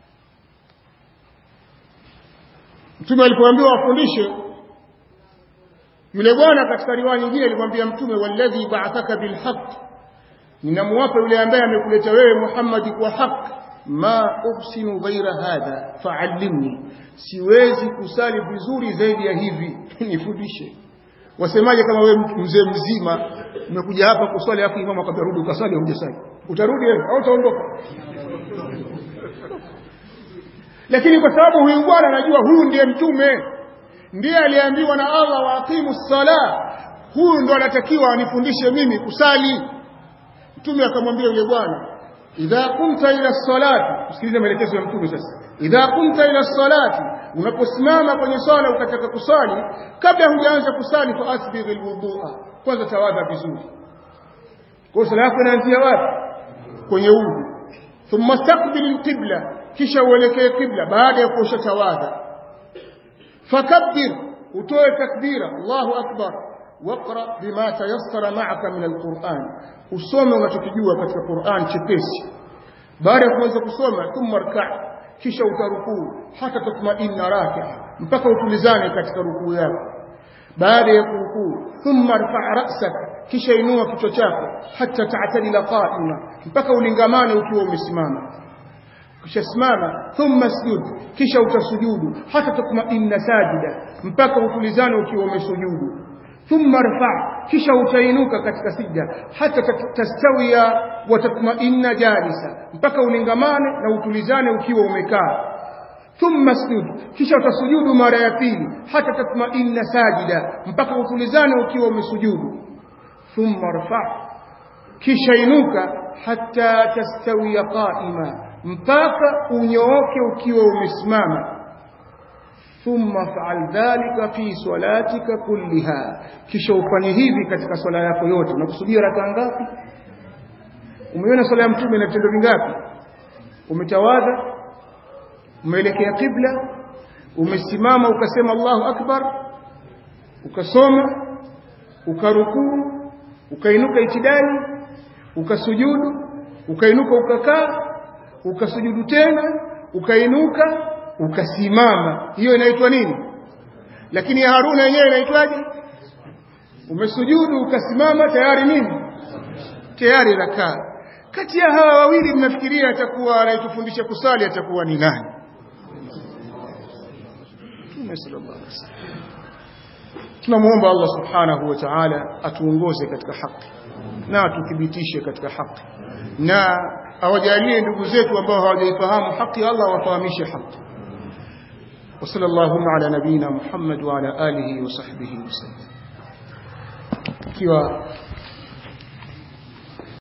mtume alipoambiwa afundishe yule bwana katika riwaya nyingine alimwambia mtume walladhi ba'athaka bilhaq ninamwapa yule ambaye amekuleta wewe Muhammad kwa haki ma uhsinu ghaira hadha fa'allimni siwezi kusali vizuri zaidi ya hivi nifundishe wasemaje kama wewe mzee mzima umekuja hapa kuswali afu imamu akwambia rudi ukasali au hujasali utarudi wewe au utaondoka lakini kwa sababu huyu bwana anajua huyu ndiye mtume ndiye aliambiwa na Allah waaqimu sala huyu ndo anatakiwa anifundishe mimi kusali mtume akamwambia yule bwana idha kunta ila salati usikilize maelekezo ya mtume sasa idha kunta ila salati unaposimama kwenye swala ukataka kusali kabla hujaanza kusali fa asbigh alwudhu'a kwanza tawadha vizuri kwa sala yako inaanzia wapi kwenye udhu thumma staqbil alqibla kisha uelekee qibla baada ya kuosha tawadha fakabbir utoe takbira Allahu akbar waqra bima tayassara ma'aka min alquran usome unachokijua katika Qur'an chepesi baada ya kuanza kusoma thumma rka' kisha utarukuu hata tatma'inna raki'a mpaka utulizane katika rukuu yako baada ya kurukuu thumma rfa' ra'saka kisha inua kichwa chako hata ta'tadila qa'ima mpaka ulingamane ukiwa umesimama kisha simama thumma sujud kisha utasujudu hata tatma'inna sajida mpaka utulizane ukiwa umesujudu thumma rfa kisha utainuka katika sijda hata tastawia wa tatma'inna jalisa mpaka ulingamane na utulizane ukiwa umekaa thumma sujud kisha utasujudu mara ya pili hata tatma'inna sajida mpaka utulizane ukiwa umesujudu thumma rfa kisha inuka hata tastawia qa'ima mpaka unyooke ukiwa umesimama thumma fa'al dhalika fi salatika kulliha kisha ufanye hivi katika swala yako yote unakusudia raka ngapi umeona swala ya mtume na vitendo vingapi umetawadha umeelekea kibla umesimama ukasema Allahu akbar ukasoma ukarukuu ukainuka itidali ukasujudu ukainuka ukakaa ukasujudu tena ukainuka ukasimama hiyo inaitwa nini lakini ya Haruna yenyewe inaitwaje umesujudu ukasimama tayari nini tayari rakaa kati ya hawa wawili mnafikiria atakuwa anayetufundisha kusali atakuwa ni nani Mtume sallallahu alaihi wasallam tunamuomba Allah subhanahu wa ta'ala atuongoze katika haki na atuthibitishe katika haki na awajalie ndugu zetu ambao hawajaifahamu haki Allah wafahamishe haki وصلى اللهم على نبينا محمد وعلى آله وصحبه وسلم ikiwa